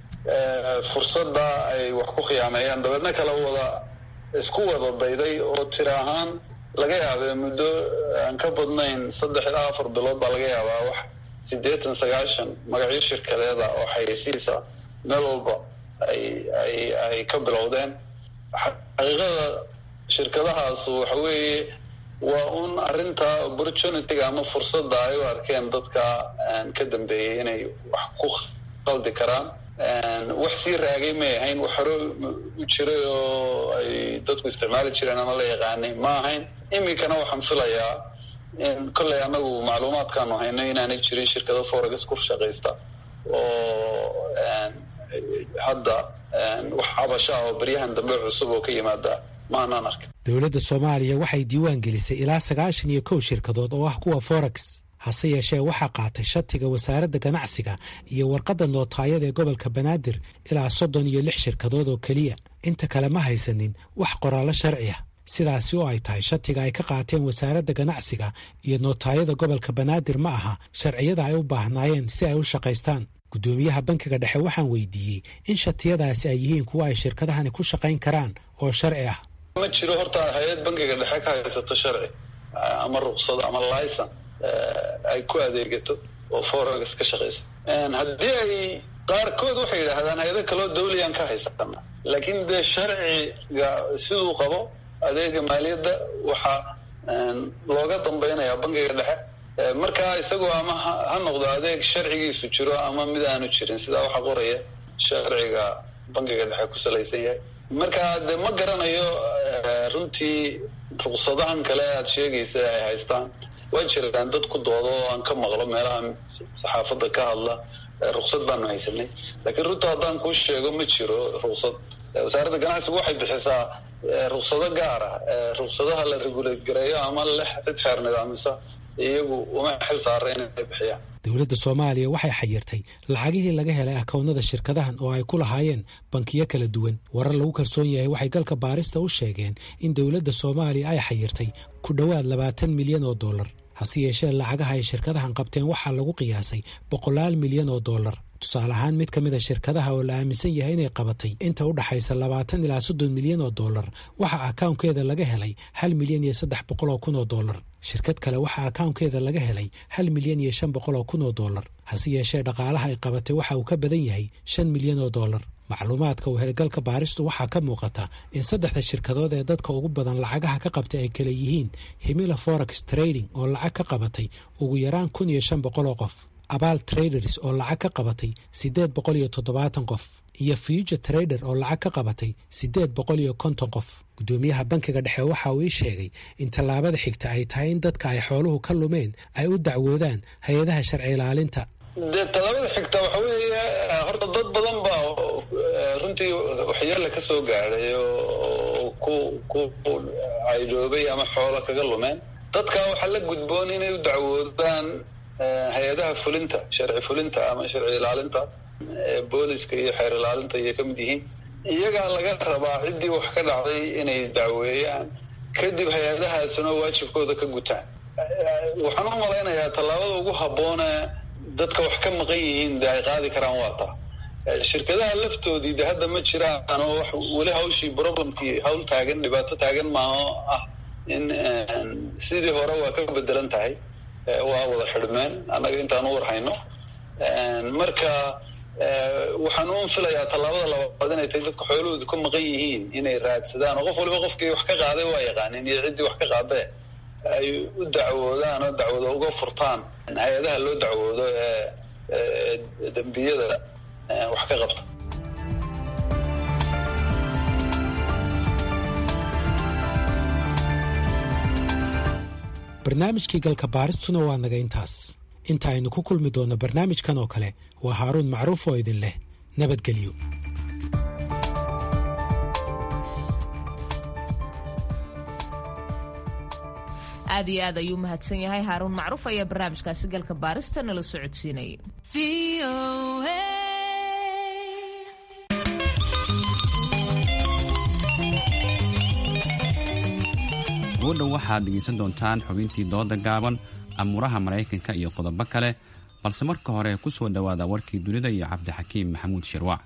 fursadda ay wax ku khiyaameeyaan dabeedna kala wada isku wada dayday oo tira ahaan laga yaabee muddo aan ka badnayn saddex ilaa afar bilood baa laga yaabaa wax siddeetan sagaashan magacyo shirkadeeda oo xayeysiisa meel walba ay ay ay ka bilowdeen xaqiiqada shirkadahaas waxa weeye waa un arrinta opportunityga ama fursadda ay u arkeen dadka ka dambeeyey inay wax ku qaldi karaan wax sii raagay may ahayn wax hore u jiray oo ay dadku isticmaali jireen ama la yaqaanay ma ahayn iminkana waxaan filayaa in kolley annagu macluumaadkaanu haynay inaanay jirin shirkado forex ku shaqaysta oo hadda wax cabasha ah oo beryahan dambe cusub oo ka yimaada maanaan arkin dowladda soomaaliya waxay diiwaan gelisay ilaa sagaashan iyo kow shirkadood oo ah kuwa forex hase yeeshee waxaa qaatay shatiga wasaaradda ganacsiga iyo warqadda nootaayada ee gobolka banaadir ilaa soddon iyo lix shirkadood oo keliya inta kale ma haysanin wax qoraallo sharci ah sidaasi oo ay tahay shatiga ay ka qaateen wasaaradda ganacsiga iyo nootaayada gobolka banaadir ma aha sharciyada ay u baahnaayeen si ay u shaqaystaan guddoomiyaha bankiga dhexe waxaan weydiiyey in shatiyadaasi ay yihiin kuwa ay shirkadahani ku shaqayn karaan oo sharci ah ma jiro horta hay-ad bankiga dhexe ka haysato sharci ama ruqsado ama licen ay ku adeegato oo forex ka shaqaysa haddii ay qaarkood waxay yidhaahdaan hay-ado kaloo dawliyan ka haysana laakiin dee sharciga siduu qabo adeega maaliyadda waxaa looga dambaynayaa bankiga dhexe markaa isagoo ama ha noqdo adeeg sharcigiisu jiro ama mid aanu jirin sidaa waxaa qoraya sharciga bankiga dhexe ku salaysan yahay marka dee ma garanayo runtii ruqsadahan kale aad sheegaysa ay haystaan waa jiraan dad ku doodo oo aan ka maqlo meelaha saxaafadda ka hadla ruqsad baanu haysanay laakiin runta haddaan kuu sheego ma jiro ruqsad wasaaradda ganacsigu waxay bixisaa ruqsado gaara ruqsadaha la regulate gareeyo ama leh cid xeer nidaamisa iyagu uma xil saara inay bixiyaan dowladda soomaaliya waxay xayirtay lacagihii laga helay akownada shirkadahan oo ay ku lahaayeen bankiyo kala duwan warar lagu kalsoon yahay waxay galka baarista u sheegeen in dowladda soomaaliya ay xayirtay ku dhowaad labaatan milyan oo dollar hase yeeshee lacagaha ay shirkadahan qabteen waxaa lagu qiyaasay boqolaal milyan oo dollar tusaale ahaan mid ka mid a shirkadaha oo la aaminsan yahay inay qabatay inta u dhaxaysa labaatan ilaa soddon milyan oo dollar waxaa akawnkeeda laga helay hal milyan iyo saddex boqol oo kun oo dollar shirkad kale waxaa akawnkeeda laga helay hal milyan iyo shan boqol oo kun oo dollar hase yeeshee dhaqaalaha ay qabatay waxa uu ka badan yahay shan milyan oo dollar macluumaadka wehelgalka baaristu waxaa ka muuqata in saddexda shirkadood ee dadka ugu badan lacagaha ka qabtay ay kala yihiin himila forex trading oo lacag ka qabatay ugu yaraan kun iyo shan boqol oo qof abaal traders oo lacag ka qabatay siddeed boqol iyo toddobaatan qof iyo future trader oo lacag ka qabatay siddeed boqol iyo konton qof guddoomiyaha bankiga dhexe waxa uu ii sheegay in tallaabada xigta ay tahay in dadka ay xooluhu ka lumeen ay u dacwoodaan hay-adaha sharci ilaalinta dee tallaabada xigta waxa weeye horta dad badan baa runtii waxyeela ka soo gaadhay oo ku ku caydhoobay ama xoolo kaga lumeen dadka waxaa la gudboon inay u dacwoodaan hay-adaha fulinta sharci fulinta ama sharci ilaalinta booliska iyo xeer ilaalinta ayay ka mid yihiin iyagaa laga rabaa ciddii wax ka dhacday inay dacweeyaan kadib hay-adahaasuna waajibkooda ka gutaan waxaan u malaynayaa tallaabada ugu habboone dadka wax ka maqan yihiin de ay qaadi karaan waa taa shirkadaha laftoodii de hadda ma jiraan oo wax weli hawshii problemkii hawl taagan dhibaato taagan maaho ah in sidii hore waa ka bedelan tahay waa wada xidhmeen annaga intaan u warhayno marka waxaan un filayaa tallaabada labaad inay tahay dadka xoolahooda ka maqan yihiin inay raadsadaan oo qof waliba qofkii wax ka qaaday waa yaqaanin iyo ciddii wax ka qaadee ay u dacwoodaan oo dacwado uga furtaan hay-adaha loo dacwoodo ee dembiyada wax ka qabta barnaamijkii galka baaristuna waa naga intaas inta aynu ku kulmi doonno barnaamijkan oo kale waa haaruun macruuf oo idin leh nabadgelyo aad iyo aad ayuu mahadsan yahay haaruun macruuf ayaa barnaamijkaasi galka baarista nala socodsiinayay goodhow waxaad dhegaysan doontaan xubintii dooda gaaban amuuraha maraykanka iyo qodobo kale balse marka hore ku soo dhowaada warkii dunida iyo cabdixakiim maxamuud shirwac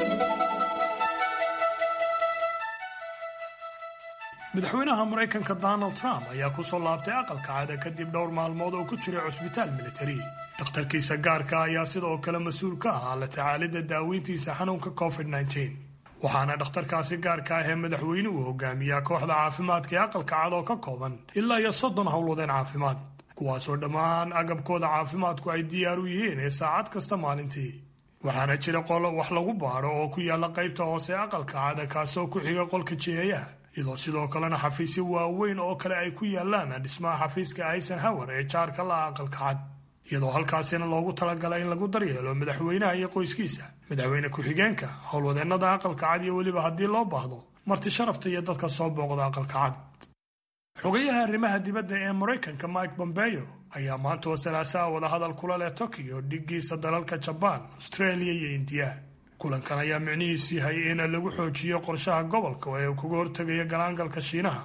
madaxweynaha maraykanka donald trump ayaa ku soo laabtay aqalka cada kadib dhowr maalmood oo ku jiray cusbitaal militari dhakhtarkiisa gaarka ayaa sidoo kale mas-uul ka ahaa la tacaalidda daaweyntiisa xanuunka covid waxaana dhakhtarkaasi gaarka ah ee madaxweynuhu hogaamiyaa kooxda caafimaadka ee aqalka cad oo ka kooban ilaa iyo soddon howlwadeen caafimaad kuwaasoo dhammaan agabkooda caafimaadku ay diyaar u yihiin ee saacad kasta maalintii waxaana jira qolo wax lagu baadho oo ku yaalla qaybta hoose aqalka cada kaasoo ku xiga qolka jiheeyaha iyadoo sidoo kalena xafiisyo waaweyn oo kale ay ku yaallaan dhismaha xafiiska eisenhower ee jaarka la'a aqalka cad iyadoo halkaasina loogu talagalay in lagu daryeelo madaxweynaha iyo qoyskiisa madaxweyne ku-xigeenka howlwadeennada aqalka cad iyo weliba haddii loo baahdo marti sharafta iyo dadka soo booqda aqalka cad xogayaha arrimaha dibadda ee maraykanka mike bombeyo ayaa maanta oo salaasaha wadahadal kula leh tokiyo dhigiisa dalalka jabaan australia iyo indiya kulankan ayaa micnihiisu yahay in lagu xoojiyo qorshaha gobolka ee uu kaga hortegayo galaangalka shiinaha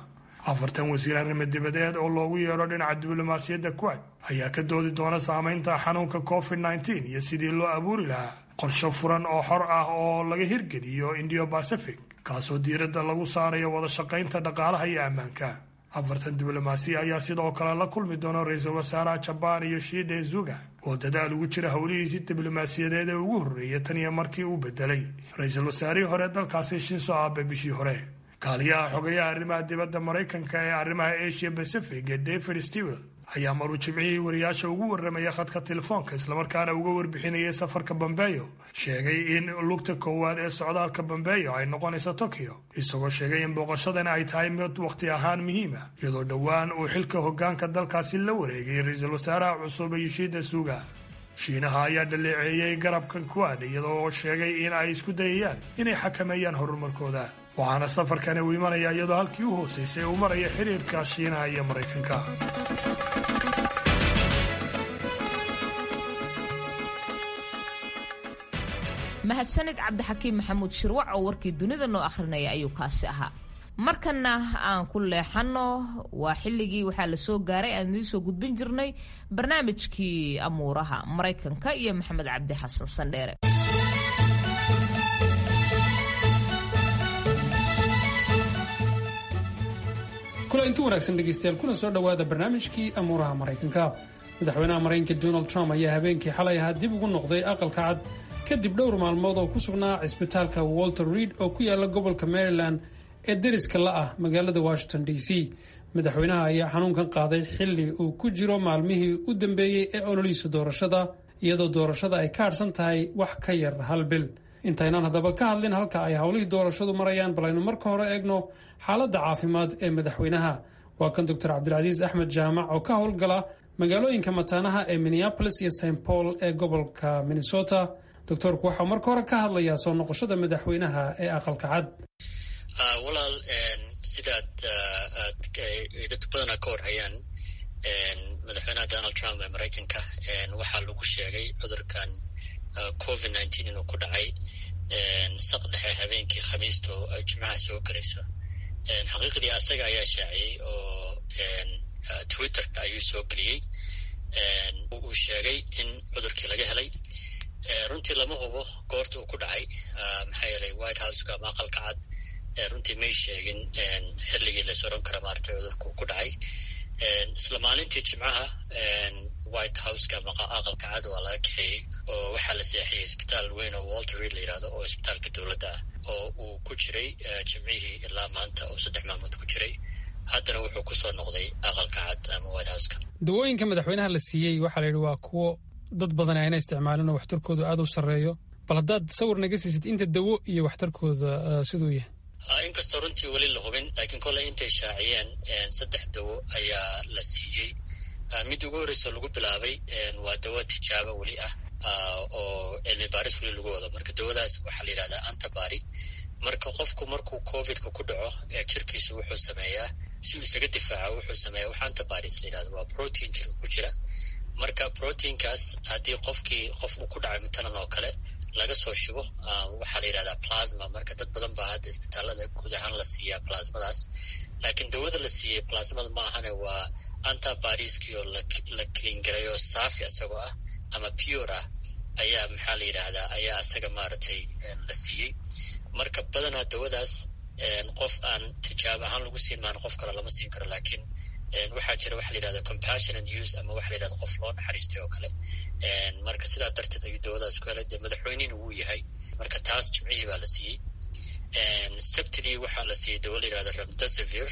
afartan wasiir arrimo dibadeed oo loogu yeero dhinaca diblomaasiyadda kuwait ayaa ka doodi doona saamaynta xanuunka covid nneteen iyo sidii loo abuuri lahaa qorsho furan oo xor ah oo laga hirgeliyo indiyo bacific kaasoo diiradda lagu saarayo wada shaqaynta dhaqaalaha iyo ammaanka afartan diblomaasiya ayaa sidoo kale la kulmi doona ra-iisul wasaaraha jabaan iyo shiide zuga oo dadaal ugu jira howlihiisii diblomaasiyadeed ee ugu horreeya tan iyo markii uu bedelay ra-iisul wasaarihii hore dalkaasi shinso abe bishii hore kaaliyaha xogayaha arrimaha dibadda maraykanka ee arrimaha asia pacific ee david stewel ayaa maruu jimcihii wariyaasha ugu warramaya khadka telefoonka islamarkaana uga warbixinayay safarka bambeyo sheegay in lugta koowaad ee socdaalka bambeyo ay noqonayso tokyo isagoo sheegay in booqashadani ay tahay mid wakhti ahaan muhiima iyadoo dhowaan uu xilka hoggaanka dalkaasi la wareegay ra-iisul wasaaraha cusub yoshida suga shiinaha ayaa dhaleeceeyey garabkan kuwaad iyadoo sheegay in ay isku dayayaan inay xakameeyaan horumarkooda waxaana safarkani uu imanaya iyadoo halkii u hoosaysay uu maraya xiriirka shiinaha iyo maraykanka mahadsanid cabdixakiim maxamuud shirwac oo warkii dunida noo akhrinaya ayuu kaasi ahaa markana aan ku leexano waa xilligii waxaa la soo gaaray aan idiin soo gudbin jirnay barnaamijkii amuuraha maraykanka iyo maxamed cabdi xasan sandheere kula inti wanaagsan dhegaystayaal kuna soo dhowaada barnaamijkii amuuraha maraykanka madaxweynaha maraykanka donald trump ayaa habeenkii xalay ahaa dib ugu noqday aqalka cad kadib dhowr maalmood oo ku sugnaa cisbitaalka walter reed oo ku yaala gobolka maryland ee deriska la ah magaalada washington d c madaxweynaha ayaa xanuunkan qaaday xilli uu ku jiro maalmihii u dambeeyey ee ololihiisa doorashada iyadoo doorashada ay ka hadhsan tahay wax ka yar hal bil intaynaan haddaba ka hadlin halka ay howlihii doorashadu marayaan bal aynu marka hore eegno xaaladda caafimaad ee madaxweynaha waa kan doctor cabdilcasiis axmed jaamac oo ka howlgala magaalooyinka mataanaha ee minneapolis iyo st paul ee gobolka minnesota doctorku waxau marka hore ka hadlayaa soo noqoshada madaxweynaha ee aqalka cad walaal sidaad dad badanaa ka warhayaan madaxweynaha donald trump ee maraykanka waxaa lagu sheegay cudurkan covid nineteen inuu ku dhacay saq dhexe habeenkii khamiista oo ay jimcaha soo gelayso xaqiiqdii asaga ayaa shaaciyey oo twitterka ayuu soo geliyey uu sheegay in cudurkii laga helay runtii lama hubo goorta uu ku dhacay maxaa yeelay white houseka ama aqalka cad runtii may sheegin xilligii la soran kara maartay cudurka uu ku dhacay isla maalintii jimcaha white houseka ama aqalka cad waa laga kaxeeyey oo waxaa la seexiyey isbitaal weyn oo walter reed la yidhahdo oo isbitaalka dowladda ah oo uu ku jiray jimcihii ilaa maanta oo saddex maalmood ku jiray haddana wuxuu kusoo noqday aqalka cad ama white houseka dawooyinka madaxweynaha la siiyey waxaa la yidhi waa kuwo dad badan ayna isticmaalin oo waxtarkoodu aada u sarreeyo bal haddaad sawir naga siisid inta dawo iyo waxtarkooda siduu yahay inkastoo runtii weli la hubin laakiin kolley intay shaaciyeen saddex dawo ayaa la siiyey mid ugu horreysa lagu bilaabay waa dawo tijaabo weli ah oo cilmi baaris weli lagu wado marka dawadaas waxaa la yidhahdaa antabari marka qofku markuu covidka ku dhaco jirkiisu wuxuu sameeyaa si uu isaga difaaco wuxuu sameeyaa wax antabaris la yidhahdo waa protein jirka ku jira marka proteinkaas haddii qofkii qof uu ku dhacay matalan oo kale laga soo shubo waxaa la yidhahdaa plasma marka dad badan baa hadda isbitaalada guud ahaan la siiyaa plasmadaas laakiin dawada la siiyey plasmada ma ahane waa antabariskii oo la cleangarayo saafi isagoo ah ama pure ah ayaa maxaa la yidhaahdaa ayaa isaga maaragtay la siiyey marka badanaa dawadaas qof aan tijaab ahaan lagu siin maan qof kale lama siin karo laakiin waxaa jira waxa la yidhahda compassionate use ama waxa la yidhahda qof loo naxariistay oo kale marka sidaa darteed ayuu dawadaas ku helay dee madaxweynihina wuu yahay marka taas jimcihii baa la siiyey sabtidii waxaa la siiyey dawo la yidhahda remdesivir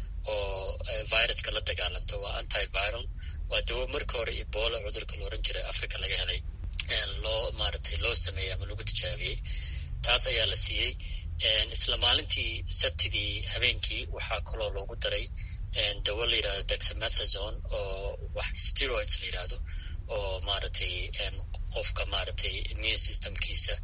oo viruska la dagaalanto waa antiviral waa dawo marka hore ebola cudurka la oran jiray africa laga helay loo maaragtay loo sameeyey ama lagu tijaabiyey taas ayaa la siiyey isla maalintii sabtidii habeenkii waxaa kaloo loogu daray dawo la yidhahdo dexamethazone oo wax steroids la yidhahdo oo maaragtay qofka maaragtay immune systemkiisa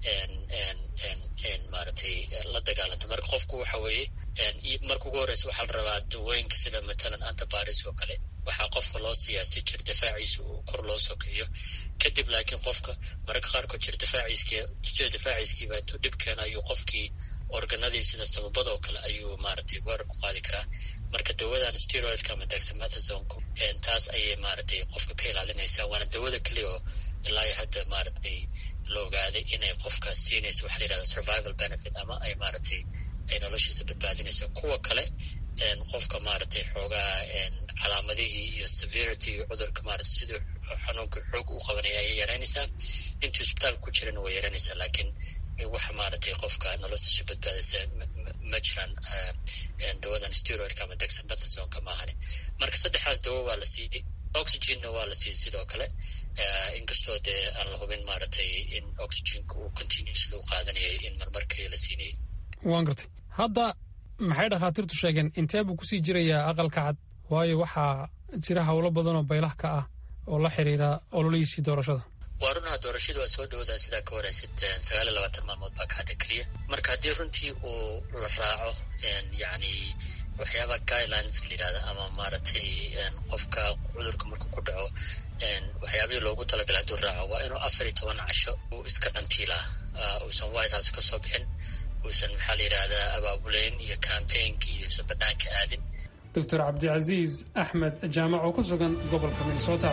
maaragtay la dagaalanta marka qofku waxa weeye marka ugu horreysa waxaa la rabaa dawooyinka sida matalan antabaris oo kale waxaa qofka loo siiyaa si jir difaaciisa uu kor loo soo kiciyo kadib laakiin qofka mararka qaarkood jir difaaciiskii jir difaaciiskiiba intuu dhib keena ayuu qofkii organadii sida samabada oo kale ayuu maaragtay weerar ku qaadi karaa marka dawadan steroidka ama dexamethasonku taas ayay maaragtay qofka ka ilaalinaysaa waana dawada keliya oo ilaa iyo hadda maaragtay la ogaaday inay qofka siinayso waxa la yihahda survival benefit ama ay maaragtay ay noloshiisa badbaadinayso kuwa kale qofka maaragtay xoogaa calaamadihii iyo severity iyo cudurka maarata siduu xanuunka xoog u qabanaya ayay yaraynaysaa intii isbitaalka ku jirana way yaraynaysaa laakiin waxa maaragtay qofka noloshiisa badbaadaysa ma jiraan dawadan steroidka ama dexamethasonka maahane marka saddexdaas dawo waa la siiyey oxygenna waa la siiyey sidoo kale inkastoo dee aan la hubin maaragtay in oxygenka uu continuously u qaadanayay in marmar keliya la siinayay waan gartay hadda maxay dhakhaatiirtu sheegeen intee buu kusii jirayaa aqalka cad waayo waxaa jira howlo badan oo baylah ka ah oo la xiriira ololihiisii doorashada waa runaha doorashadu waa soo dhowdaa sidaa ka waraysid sagaal iyo labaatan maalmood baa ka hadha keliya marka haddii runtii uu la raaco yacni waxyaaba guidelinska la yidhahda ama maaragtay qofka cudurka markuu ku dhaco waxyaabihii loogu talagalay hadduu raaco waa inuu afar iyo toban casho uu iska dhantiilaa uusan white house ka soo bixin uusan maxaa la yidhahdaa abaabuleyn iyo campaignki iyo usan banaanka aadin doctor cabdicasiis axmed jaamac oo ku sugan gobolka minnesota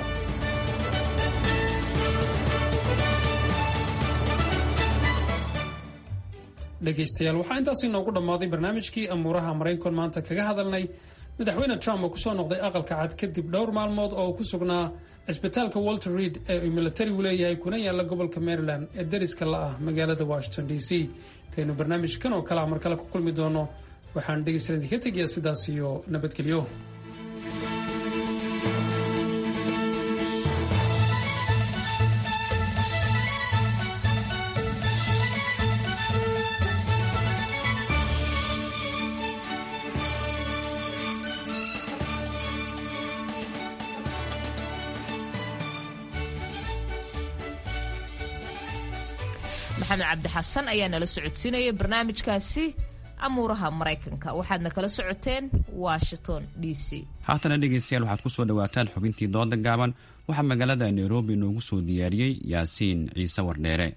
dhegaystayaal waxaa intaas inoogu dhammaaday barnaamijkii amuuraha maraykan maanta kaga hadalnay madaxweyne trump oo kusoo noqday aqalka cad kadib dhowr maalmood oo ku sugnaa cisbitaalka walter reid ee uu militarigu leeyahay kuna yaalla gobolka maryland ee dariska la ah magaalada washington d c intaynu barnaamijkan oo kalea mar kale ku kulmi doono waxaan dhegaystayaal idinka tegayaa sidaas iyo nabadgelyo maxamed cabdi xasan ayaa nala socodsiinaya barnaamijkaasi amuuraha maraykanka waxaadna kala socoteen washington d c haatana dhegaystayaal waxaad ku soo dhowaataan xubintii dooda gaaban waxaa magaalada nairobi inoogu soo diyaariyey yaasiin ciise wardheere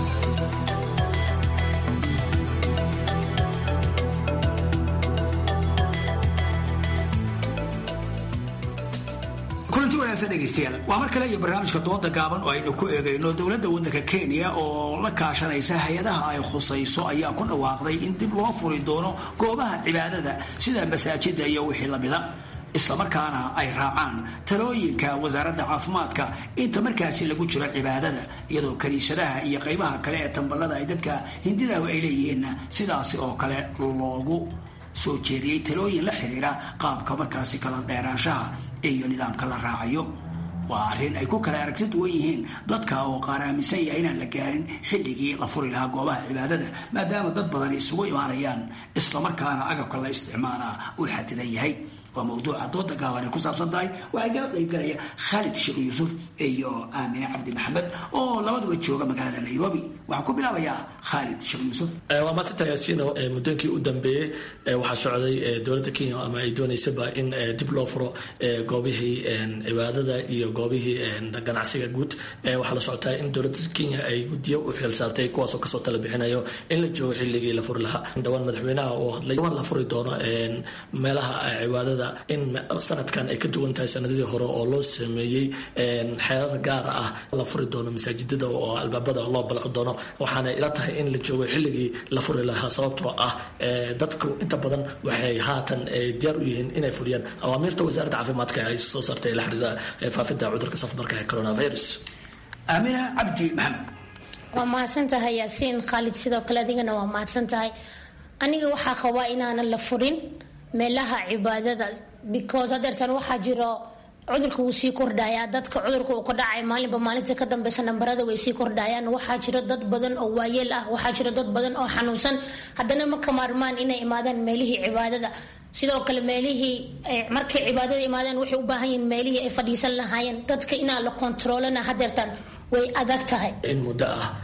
kulanti wanaagsan dhegaystayaal waa mar kale iyo barnaamijka dooda gaaban oo aynu ku eegayno dowladda waddanka kenya oo la kaashanaysa hay-adaha ay khusayso ayaa ku dhawaaqday in dib loo furi doono goobaha cibaadada sida masaajida iyo wixii lamida islamarkaana ay raacaan talooyinka wasaaradda caafimaadka inta markaasi lagu jiro cibaadada iyadoo kaniisadaha iyo qaybaha kale ee tamballada ay dadka hindidahu ay leeyihiinna sidaasi oo kale loogu soo jeediyey talooyin la xiriira qaabka markaasi kala dheeraanshaha iyo nidaamka la raacayo waa arrin ay ku kala aragti duwan yihiin dadka oo qaar aaminsan yahay inaan la gaarin xilligii la furi lahaa goobaha cibaadada maadaama dad badan isugu imaanayaan islamarkaana agabka la isticmaalaa uu xadidan yahay waa mawduuca dooda gaaban ay ku saabsan tahay waxay kala qaybgalaya khaalid sheekh yuusuf iyo aamine cabdi maxamed oo labaduba jooga magaalada nairobi waxaan ku bilaabayaa khaalid sheekh yuusuf waa maasanta yaasiino muddooyinkii u dambeeyey waxaa socday dowladda kenya ama ay doonaysaba in dib loo furo goobihii cibaadada iyo goobihii ganacsiga guud waxaa la socotaa in dowladda kenya ay guddiyo u xilsaartay kuwaasoo kasoo tala bixinayo in la joogo xilligii la furi lahaa dhowaan madaxweynaha oo hadlay waan la furi doono meelaha cibaadada in sanadkan ay ka duwan tahay sanadadii hore oo loo sameeyey xeerar gaar ah la furi doono masaajidada oo albaabada loo balaqi doono waxaana ila tahay in la joogo xilligii la furi lahaa sababtoo ah dadku inta badan waxay haatan diyaar u yihiin inay fuliyaan awaamiirta wasaaradda caafimaadka ay soo saartay la xiriira faafinta cudurka safmarka ee coronavirus aamina cabdi maxamed waa mahadsan tahay yaasiin khaalid sidoo kale adigana waa mahadsan tahay aniga waxaa qabaa inaanan la furin meelaha cibaadada because hadeertan waxaa jiro cudurka wuu sii kordhayaa dadka cudurka uu ka dhacay maalinba maalinta ka dambeysa nambarada way sii kordhayaan waxaa jiro dad badan oo waayeel ah waxaa jiro dad badan oo xanuunsan haddana ma ka maarmaan inay imaadaan meelihii cibaadada sidoo kale meelihii markay cibaadada imaadaan waxay u baahan yihiin meelihii ay fadhiisan lahaayeen dadka inaa la kontaroolana hadeertan way adag tahay in muddo ah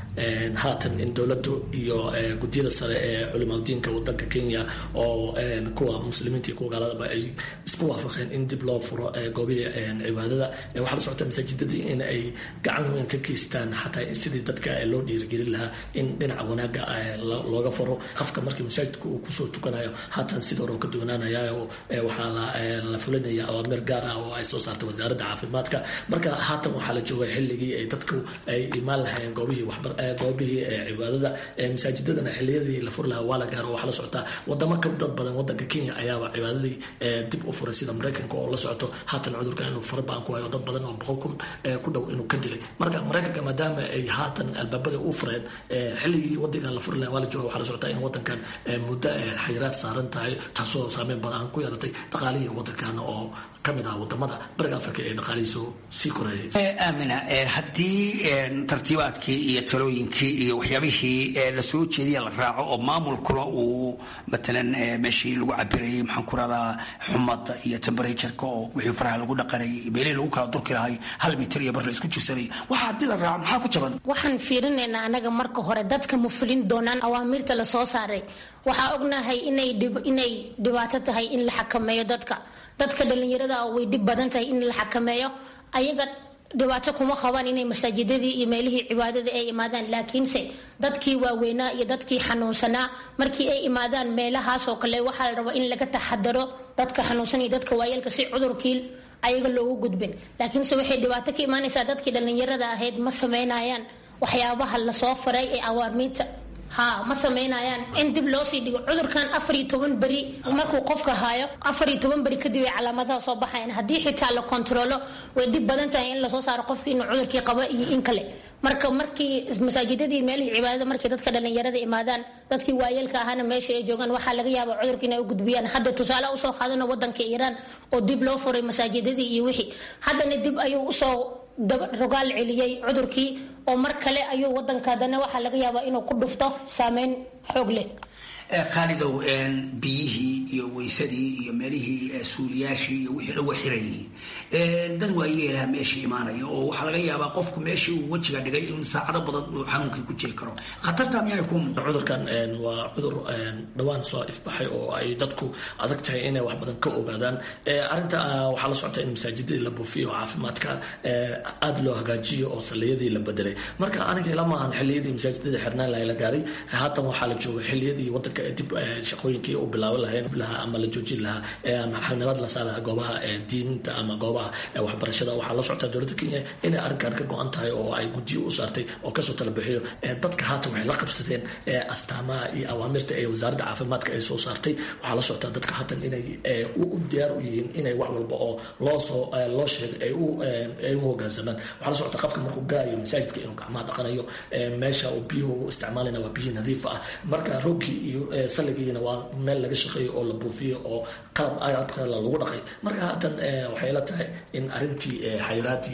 haatan in dowladdu iyo guddiyada sare ee culimadiinka wadanka kenya oo kuwa muslimiinta iyo kuwa gaaladaba ay isku waafaqeen in dib loo furo goobihii cibaadada waxaa la socota masaajidadii in ay gacan weyn ka geystaan xataa sidii dadka loo dhiirigelin lahaa in dhinaca wanaaga looga furo qofka markii masaajidka uu kusoo tukanayo haatan sida hore ka doonaanaya waxaa la fulinaya awaamir gaar ah oo ay soo saartay wasaaradda caafimaadka marka haatan waxaa la joogay xilligii ay dadku ay imaan lahayeen goobihii waxbar goobihii cibaadada masaajidadana xilliyadii la furi lahaa waa la gaaro waxaa la socotaa wadamo ka dad badan wadanka kenya ayaaba cibaadadii dib u furay sida maraykanka oo la socoto haatan cudurka inuu farbaan ku hayo dad badan oo boqol kun ku dhow inuu ka dilay marka maraykanka maadaama ay haatan albaabada u fureen xilligii wadankan la furi lahaa waa la jooga waxaa la socotaa in wadankan muddo xayiraad saaran tahay taasoo saameyn badan ku yeelatay dhaqaalihii wadankan oo kamid ah wadamada bariga africa ee dhaqaalihiisu sii korayay aamina haddii tartiibaadkii iyo talooyinkii iyo waxyaabihii lasoo jeediya la raaco oo maamulkuna uu matalan meeshii lagu cabirayay maxaan ku rahdaa xumada iyo temberatuurka oo wixii faraha lagu dhaqanayay meelihii lagu kala durki lahay hal mitir iyo bar la isku jirsanay waxa haddii la raaco maxaa ku jaban waxaan fiirinaynaa anaga marka hore dadka ma fulin doonaan awaamiirta lasoo saaray waxaa ognahay inay inay dhibaato tahay in la xakameeyo dadka dadka dhalinyarada way dhib badan tahay in la xakameeyo ayaga dhibaato kuma qabaan inay masaajidadii iyo meelihii cibaadada ay imaadaan laakiinse dadkii waaweynaa iyo dadkii xanuunsanaa markii ay imaadaan meelahaasoo kale waxaa la rabaa in laga taxadaro dadka xanuunsan iyo dadka waayeelka si cudurkii ayaga loogu gudbin laakiinse waxay dhibaato ka imaanaysaa dadkii dhalinyarada ahayd ma sameynayaan waxyaabaha lasoo faray ee awaamiinta ha ma samaynayaan in dib loo sii dhigo cudurkan afar iyo toban beri markuu qofka haayo afar iyo toban beri kadib ay calaamadaha soo baxayan haddii xitaa la kontaroolo way dhib badan tahay in lasoo saaro qofki inuu cudurkii qabo iyo in kale marka markii masaajidadii meelihii cibaadada markii dadka dhalinyarada imaadaan dadkii waayeelka ahaana meesha ay joogaan waxaa laga yaaba cudurka inay u gudbiyaan hadda tusaale usoo qaadano wadanka iiraan oo dib loo furay masaajidadii iyo wixii haddana dib ayuu usoo rogaal celiyey cudurkii oo mar kale ayuu wadanka haddana waxaa laga yaabaa inuu ku dhufto saameyn xoog leh khaalidow biyihii iyo weysadii iyo meelihii suuliyaashii iyo wixii dhan waa xiran yihiin dad waayeelaha meeshii imaanaya oo waxaa laga yaabaa qofku meeshii uu wejiga dhigay in saacado badan uu xanuunkii ku jiri karo khatarta miyaanay ku muuqan cudurkan waa cudur dhowaan soo ifbaxay oo ay dadku adag tahay inay wax badan ka ogaadaan arrinta waxaa la socota in masaajidadii la buufiyo oo caafimaadka aada loo hagaajiyo oo saliyadii la bedelay marka aniga ilama ahan xilliyadii masaajidada xirnaan lahay la gaaray haatan waxaa la jooga xilliyadii wadanka dib shaqooyinkii u bilaaban lahayn lahaa ama la joojin lahaa ama xalnimad la saara goobaha diinta ama goobaha waxbarashada waxaa la socota dowladda kenya inay arrinkan ka go-an tahay oo ay guddiyo u saartay oo kasoo tala bixiyo dadka haatan waxay la qabsadeen astaamaha iyo awaamirta ee wasaaradda caafimaadka ay soo saartay waxaa la socotaa dadka haatan inay u diyaar u yihiin inay wax walba oo loosoo loo sheegay ay u hogaansamaan waxaa la socota qofka markuu galayo masaajidka inuu gacmaha dhaqanayo meesha uu biyuhu isticmaalayna waa biyihi nadiif ah marka roogkii iyo saligiina waa meel laga shaqeeyo oo la buufiyo oo qalab agabka lagu dhaqay marka haatan waxay la tahay in arrintii xayiraadii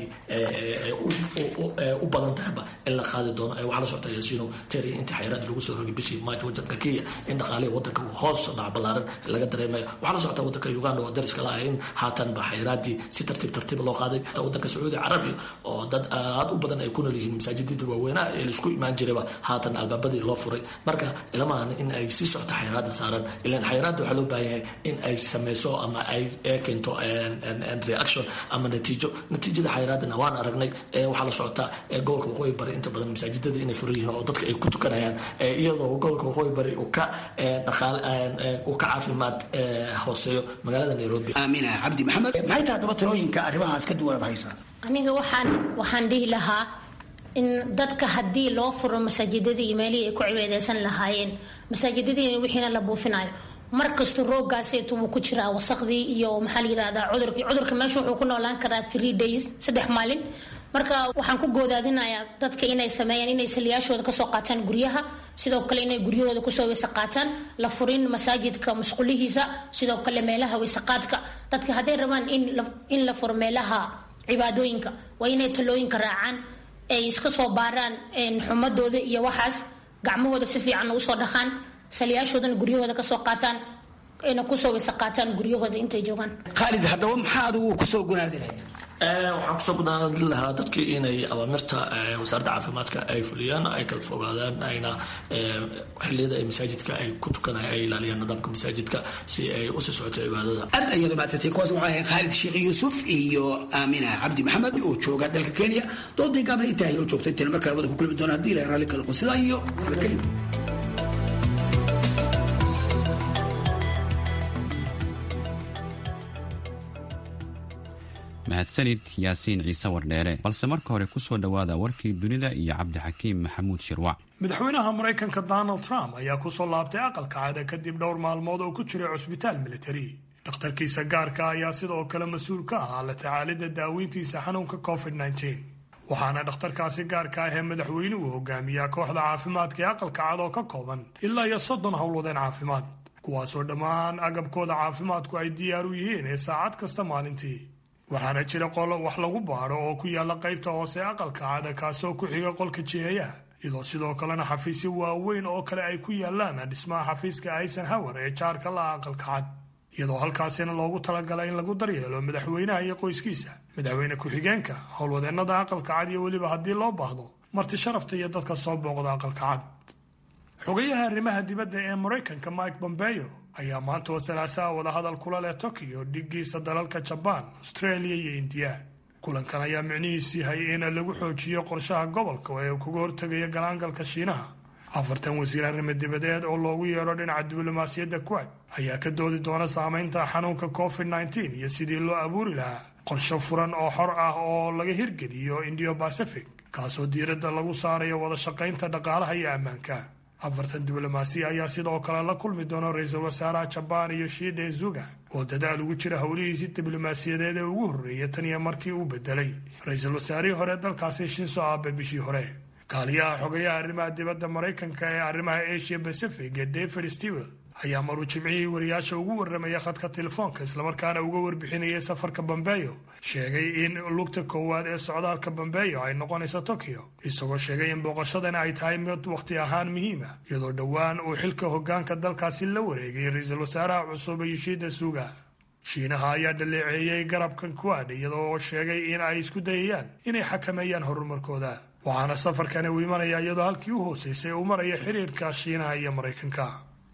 u badan tahayba in la qaadi doono waxaa la socota yaasiino teri intii xayiraad lagu soo rogay bishii maaj wadanka kenya in dhaqaalihi wadanka hoos dhac ballaaran laga dareemayo waxaa la socota wadanka uganda oo dariska la ah in haatanba xayiraadii si tartiib tartiib loo qaaday wadanka sacuudi carabiya oo dad aad u badan ay ku nool yihiin masaajidadii waaweynaha ee laisku imaan jirayba haatan albaabadii loo furay marka ilamahan in ay sii socto xayiraada saaran ilan xayiraada waxaa loo baahan yahay in ay sameyso ama ay keento reaction ama natiijo natiijada xayiraadana waan aragnay waxaa la socotaa gobolka waqooyi bari inta badan masaajidada inay furan yihiin oo dadka ay ku tukanayaan iyadoo gobolka waqooyi bari uu ka dhaqaal uu ka caafimaad hooseeyo magaalada nairobi aamina cabdi maxamed maxay tahay daba talooyinka arrimahaas ka duwanaad haysaa aniga waxaan waxaan dhihi lahaa in dadka haddii loo furo masaajidadii iyo meelihii ay ku cibaadeysan lahaayeen masaajidadiina wixiina la buufinayo mar kasta roogaaseetu wuu ku jiraa wasaqdii iyo maxaa la yirahdaa cudurkii cudurka meesha wuxuu ku noolaan karaa three days saddex maalin marka waxaan ku goodaadinayaa dadka inay sameeyaan inay saliyaashooda kasoo qaataan guryaha sidoo kale inay guryahooda kusoo weyse qaataan la furin masaajidka masqulihiisa sidoo kale meelaha weysaqaadka dadka hadday rabaan in la furo meelaha cibaadooyinka waa inay talooyinka raacaan ay iska soo baaraan xumadooda iyo waxaas gacmahooda si fiican usoo dhaqaan saliyaashoodana guryahooda kasoo qaataan ayna kusoo weyse qaataan guryahooda intay joogaan khaalid haddaba maxaa adigu kusoo gunaadinaya waxaan kusoo gudaanadin lahaa dadkii inay awaamirta wasaaradda caafimaadka ay fuliyaan ay kala fogaadaan ayna xiliyada ay masaajidka ay ku tukanaya ay ilaaliyaan nidaamka masaajidka si ay usii socoto cibaadada aad ayaad umahadsantay kuwaas waxaa ahayd khaalid sheekh yuusuf iyo aamina cabdi maxamed oo jooga dalka kenya doodii gaabna intaa inoo joogtay intaan markaa wada ku kulmi doona haddii ilahay raalli kala qon sidaa iyo nabadgelyo mahadsanid yaasiin ciise wardheere balse marka hore kusoo dhowaada warkii dunida iyo cabdixakiim maxamuud shirwac madaxweynaha maraykanka donald trump ayaa kusoo laabtay aqalka cada kadib dhowr maalmood oo ku jiray cusbitaal militari dhakhtarkiisa gaarka ayaa sidoo kale mas-uul ka ahaa la tacaalidda daaweyntiisa xanuunka covid waxaana dhakhtarkaasi gaarka ah ee madaxweynuhu hogaamiyaa kooxda caafimaadka ee aqalka cad oo ka kooban ilaa iyo soddon howlwadeen caafimaad kuwaasoo dhammaan agabkooda caafimaadku ay diyaar u yihiin ee saacad kasta maalintii waxaana jira qolo wax lagu baadho oo ku yaalla qaybta hoose aqalka cada kaasoo ku xiga qolka jiheeyaha iyadoo sidoo kalena xafiisyo waaweyn oo kale ay ku yaallaan dhismaha xafiiska eisenhower ee jaarka la'a aqalka cad iyadoo halkaasina loogu talagalay in lagu daryeelo madaxweynaha iyo qoyskiisa madaxweyne ku-xigeenka howlwadeennada aqalka cad iyo weliba haddii loo baahdo marti sharafta iyo dadka soo booqda aqalka cad xogayaha arrimaha dibadda ee maraykanka mike bombeo ayaa maanta oo salaasaha wadahadal kula leh tokiyo dhigiisa dalalka jabaan australia iyo indiya kulankan ayaa micnihiisu yahay in lagu xoojiyo qorshaha gobolka ee uu kaga hortegayo galaangalka shiinaha afartan wasiir arrimo dibadeed oo loogu yeero dhinaca diblomaasiyadda kuwad ayaa ka doodi doona saameynta xanuunka covid nteen iyo sidii loo abuuri lahaa qorsho furan oo xor ah oo laga hirgeliyo indio bacific kaasoo diiradda lagu saarayo wada shaqaynta dhaqaalaha iyo ammaanka afartan diblomaasiya ayaa sidoo kale la kulmi doona ra-iisul wasaaraha jabaan iyo shiide zuga oo dadaal ugu jira howlihiisii diblomaasiyadeed ee ugu horreeya tan iyo markii uu bedelay ra-iisul wasaarihii hore dalkaasi shinso abe bishii hore kaaliyaha xogayaha arrimaha dibadda maraykanka ee arrimaha asia pacific ee david stewel ayaa maruu jimcihii wariyaasha ugu warramaya khadka telefoonka islamarkaana uga warbixinayay safarka bambeyo sheegay in lugta koowaad ee socdaalka bambeyo ay noqonayso tokyo isagoo sheegay in booqashadani ay tahay mid wakhti ahaan muhiima iyadoo dhowaan uu xilka hoggaanka dalkaasi la wareegay ra-iisul wasaaraha cusub yoshida suga shiinaha ayaa dhaleeceeyey garabkan kuwaad iyadoo sheegay in ay isku dayayaan inay xakameeyaan horumarkooda waxaana safarkani uu imanaya iyadoo halkii u hooseysay uu maraya xiriirka shiinaha iyo maraykanka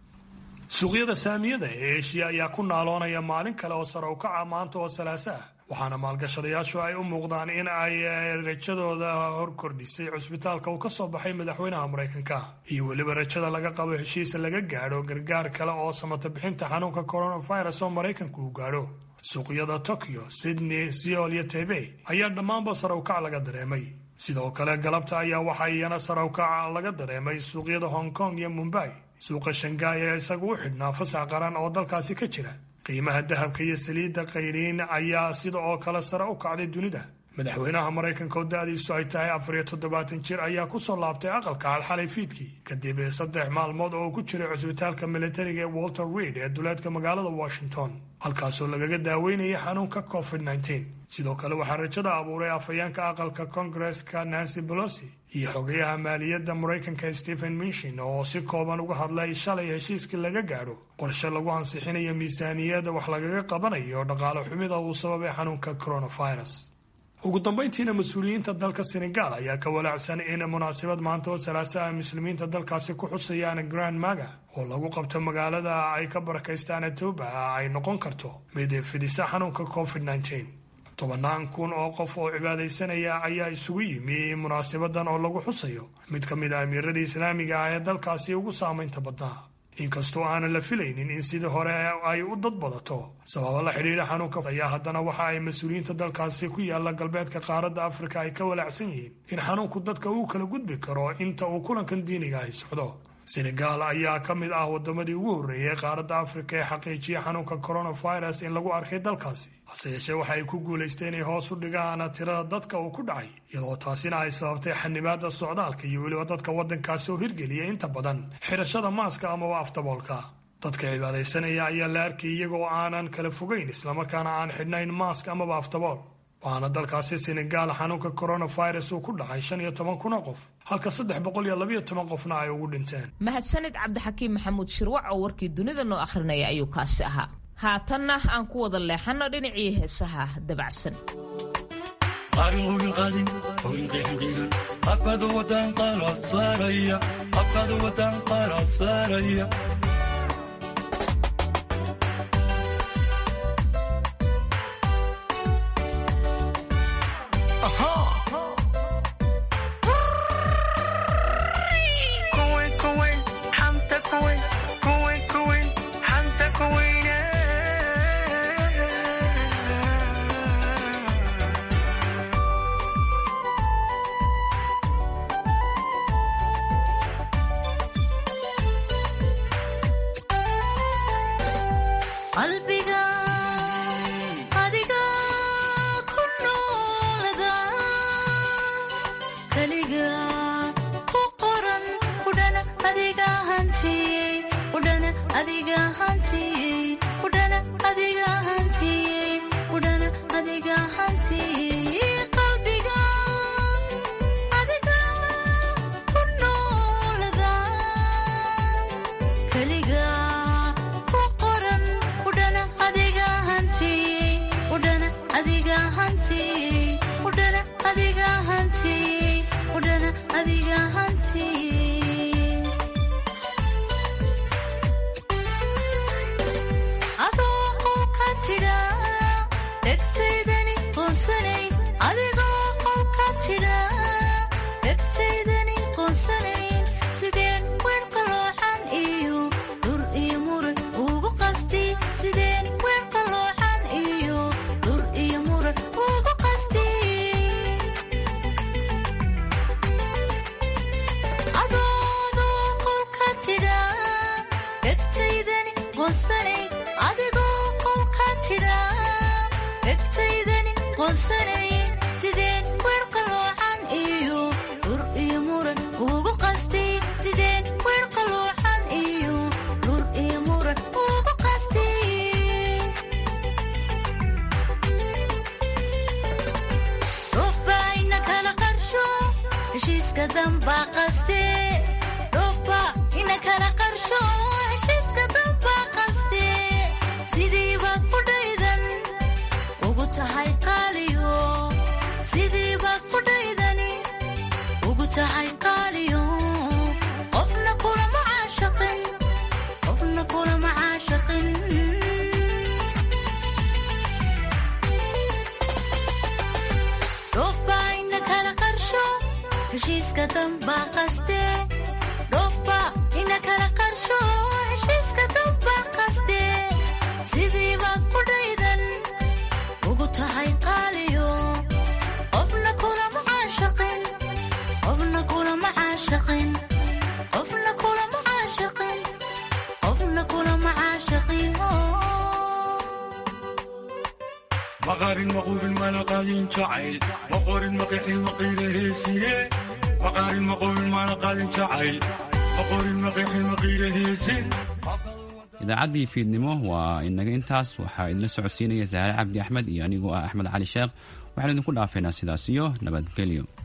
suuqyada saamiyada ee eshiya ayaa ku naaloonaya maalin kale oo sare u kaca maanta oo salaaso ah waxaana maalgashadayaashu ay u muuqdaan in ay rajadooda hor kordhisay cusbitaalka uu ka soo baxay madaxweynaha maraykanka iyo weliba rajada laga qabo heshiis laga gaadho gargaar kale oo samata bixinta xanuunka coronavirus oo maraykanku uu gaadho suuqyada tokyo sydney seol iyo taybey ayaa dhammaanba sare u kac laga dareemay sidoo kale galabta ayaa waxaa iyana sare u kaca laga dareemay suuqyada hong kong iyo mumbai suuqa shangaay ee isagu u xidhnaa fasax qaran oo dalkaasi ka jira qiimaha dahabka iyo saliidda qaydhiin ayaa sida oo kale sare u kacday dunida madaxweynaha maraykanka oo da-diisu ay tahay afar iyo toddobaatan jir ayaa kusoo laabtay aqalka alxalay fiidkii kadib saddex maalmood oo ku jiray cusbitaalka militariga ee walter reid ee duleedka magaalada washington halkaasoo lagaga daaweynayay xanuunka covid nteen sidoo kale waxaa rajada abuuray afhayeenka aqalka kongareska nancy bolosi iyo xogayaha maaliyadda maraykanka stephen minshin oo si kooban uga hadlay shalay heshiiskii laga gaadho qorshe lagu ansixinayo miisaaniyadda wax lagaga qabanayo dhaqaale xumida uu sababay xanuunka coronavirus ugu dambayntiina mas-uuliyiinta dalka senegal ayaa ka walaacsan in munaasabad maanta oo salaasaha muslimiinta dalkaasi ku xusayaan grand maga oo lagu qabto magaalada ay ka barakaystaan etoba ay noqon karto mid fidisa xanuunka covid nteen tobannaan kun oo qof oo cibaadaysanaya ayaa isugu yimi munaasabadan oo lagu xusayo mid ka mid a amiiradii islaamiga ah ee dalkaasi ugu saamaynta badnaa inkastoo aanan la filaynin in sidii hore ay u dad badato sababa la xidhiidha xanuunka ayaa haddana waxa ay mas-uuliyiinta dalkaasi ku yaalla galbeedka qaaradda afrika ay ka walaacsan yihiin in xanuunku dadka uu kala gudbi karo inta uu kulankan diiniga ahi socdo senegal ayaa ka mid ah wadamadii ugu horreeyay qaaradda afrika ee xaqiijiya xanuunka coronavirus in lagu arkay dalkaasi hase yeeshee waxa ay ku guulaysteen inay hoos u dhigaan tirada dadka uu ku dhacay iyadoo taasina ay sababtay xanibaada socdaalka iyo weliba dadka waddankaasi oo hirgeliya inta badan xidhashada maaska amaba afdaboolka dadka cibaadaysanaya ayaa la arkay iyagoo aanan kala fogayn islamarkaana aan xidhnayn maask amaba afdabool waxaana dalkaasi senegal xanuunka coronavirus uu ku dhacay shan iyo toban kun oo qof halka saddex boqol iyo labayo toban qofna ay ugu dhinteen mahadsanid cabdixakiim maxamuud shirwac oo warkii dunida noo akhrinaya ayuu kaasi ahaa haatanna aan ku wada leexanno dhinacii heesaha dabacsan qaarin qubin qaadin qowin qeexin qiiran qabkaada wadaan qaalaad saaraya qabkaada wadaan qaalaad saaraya qalbiga adiga ku noolada keliga ku qoran udhana adiga hantiyey udhana adiga hantiyey udhana adiga hantiyey udhana adiga hantiyey qalbiga adiga ku noolada keliga ku qoran udhana adiga hantiyey udhana adiga hantiyey udhana adiga hantiyey udhana adiga hantiyey adoo qolka tidha dhegtaydani qoonsanay adigoo qolka tidha dhegtaydani qoonsanayn sideen weer qaloocan iyo dhur iyo muran ugu qasti sideen weer qaloocan iyo dhur iyo muran ugu qasti adoodoo qolka tidha dhegtaydani qoonsanay adigoo qolka tidha dhegtaydani qoonsanay sideen weer qaloocan iyo dhur iyo muran ugu qasti sideen weer qaloocan iyo dhur iyo muran ugu qasti dhofbaa ina kala qarsho heshiiska dambaa qaste dhofba ina kala qarsho heshiiska dambaa qaste sidii baad qudhaydan ugu tahay qaaliyo sidii baad qudhaydani ugu tahay qaaliyo qofna kulama caashaqin qofna kulama caashaqin dhofbaa ina kala qarsho heshiiska dambaa qaste dhofba ina kala qarsho heshiiska dambaa qaste sidii baad qudhaydan ugu tahay qaaliyo qofna kulama caashaqin qofna kulama caashaqin qofna kulama caashaqin qofna kulama caashaqin maqaarin maquubin mana qaadin jacayl maqorin maqixin maqiila heesine maqaarin maqubin mana qaadin jacayl maqorin maqixin maqiila heesin idaacaddii fiidnimo waa inaga intaas waxaa idinla socodsiinaya saare cabdi axmed iyo anigoo ah axmed cali sheekh waxaan idinku dhaafaynaa sidaas iyo nabadgelyo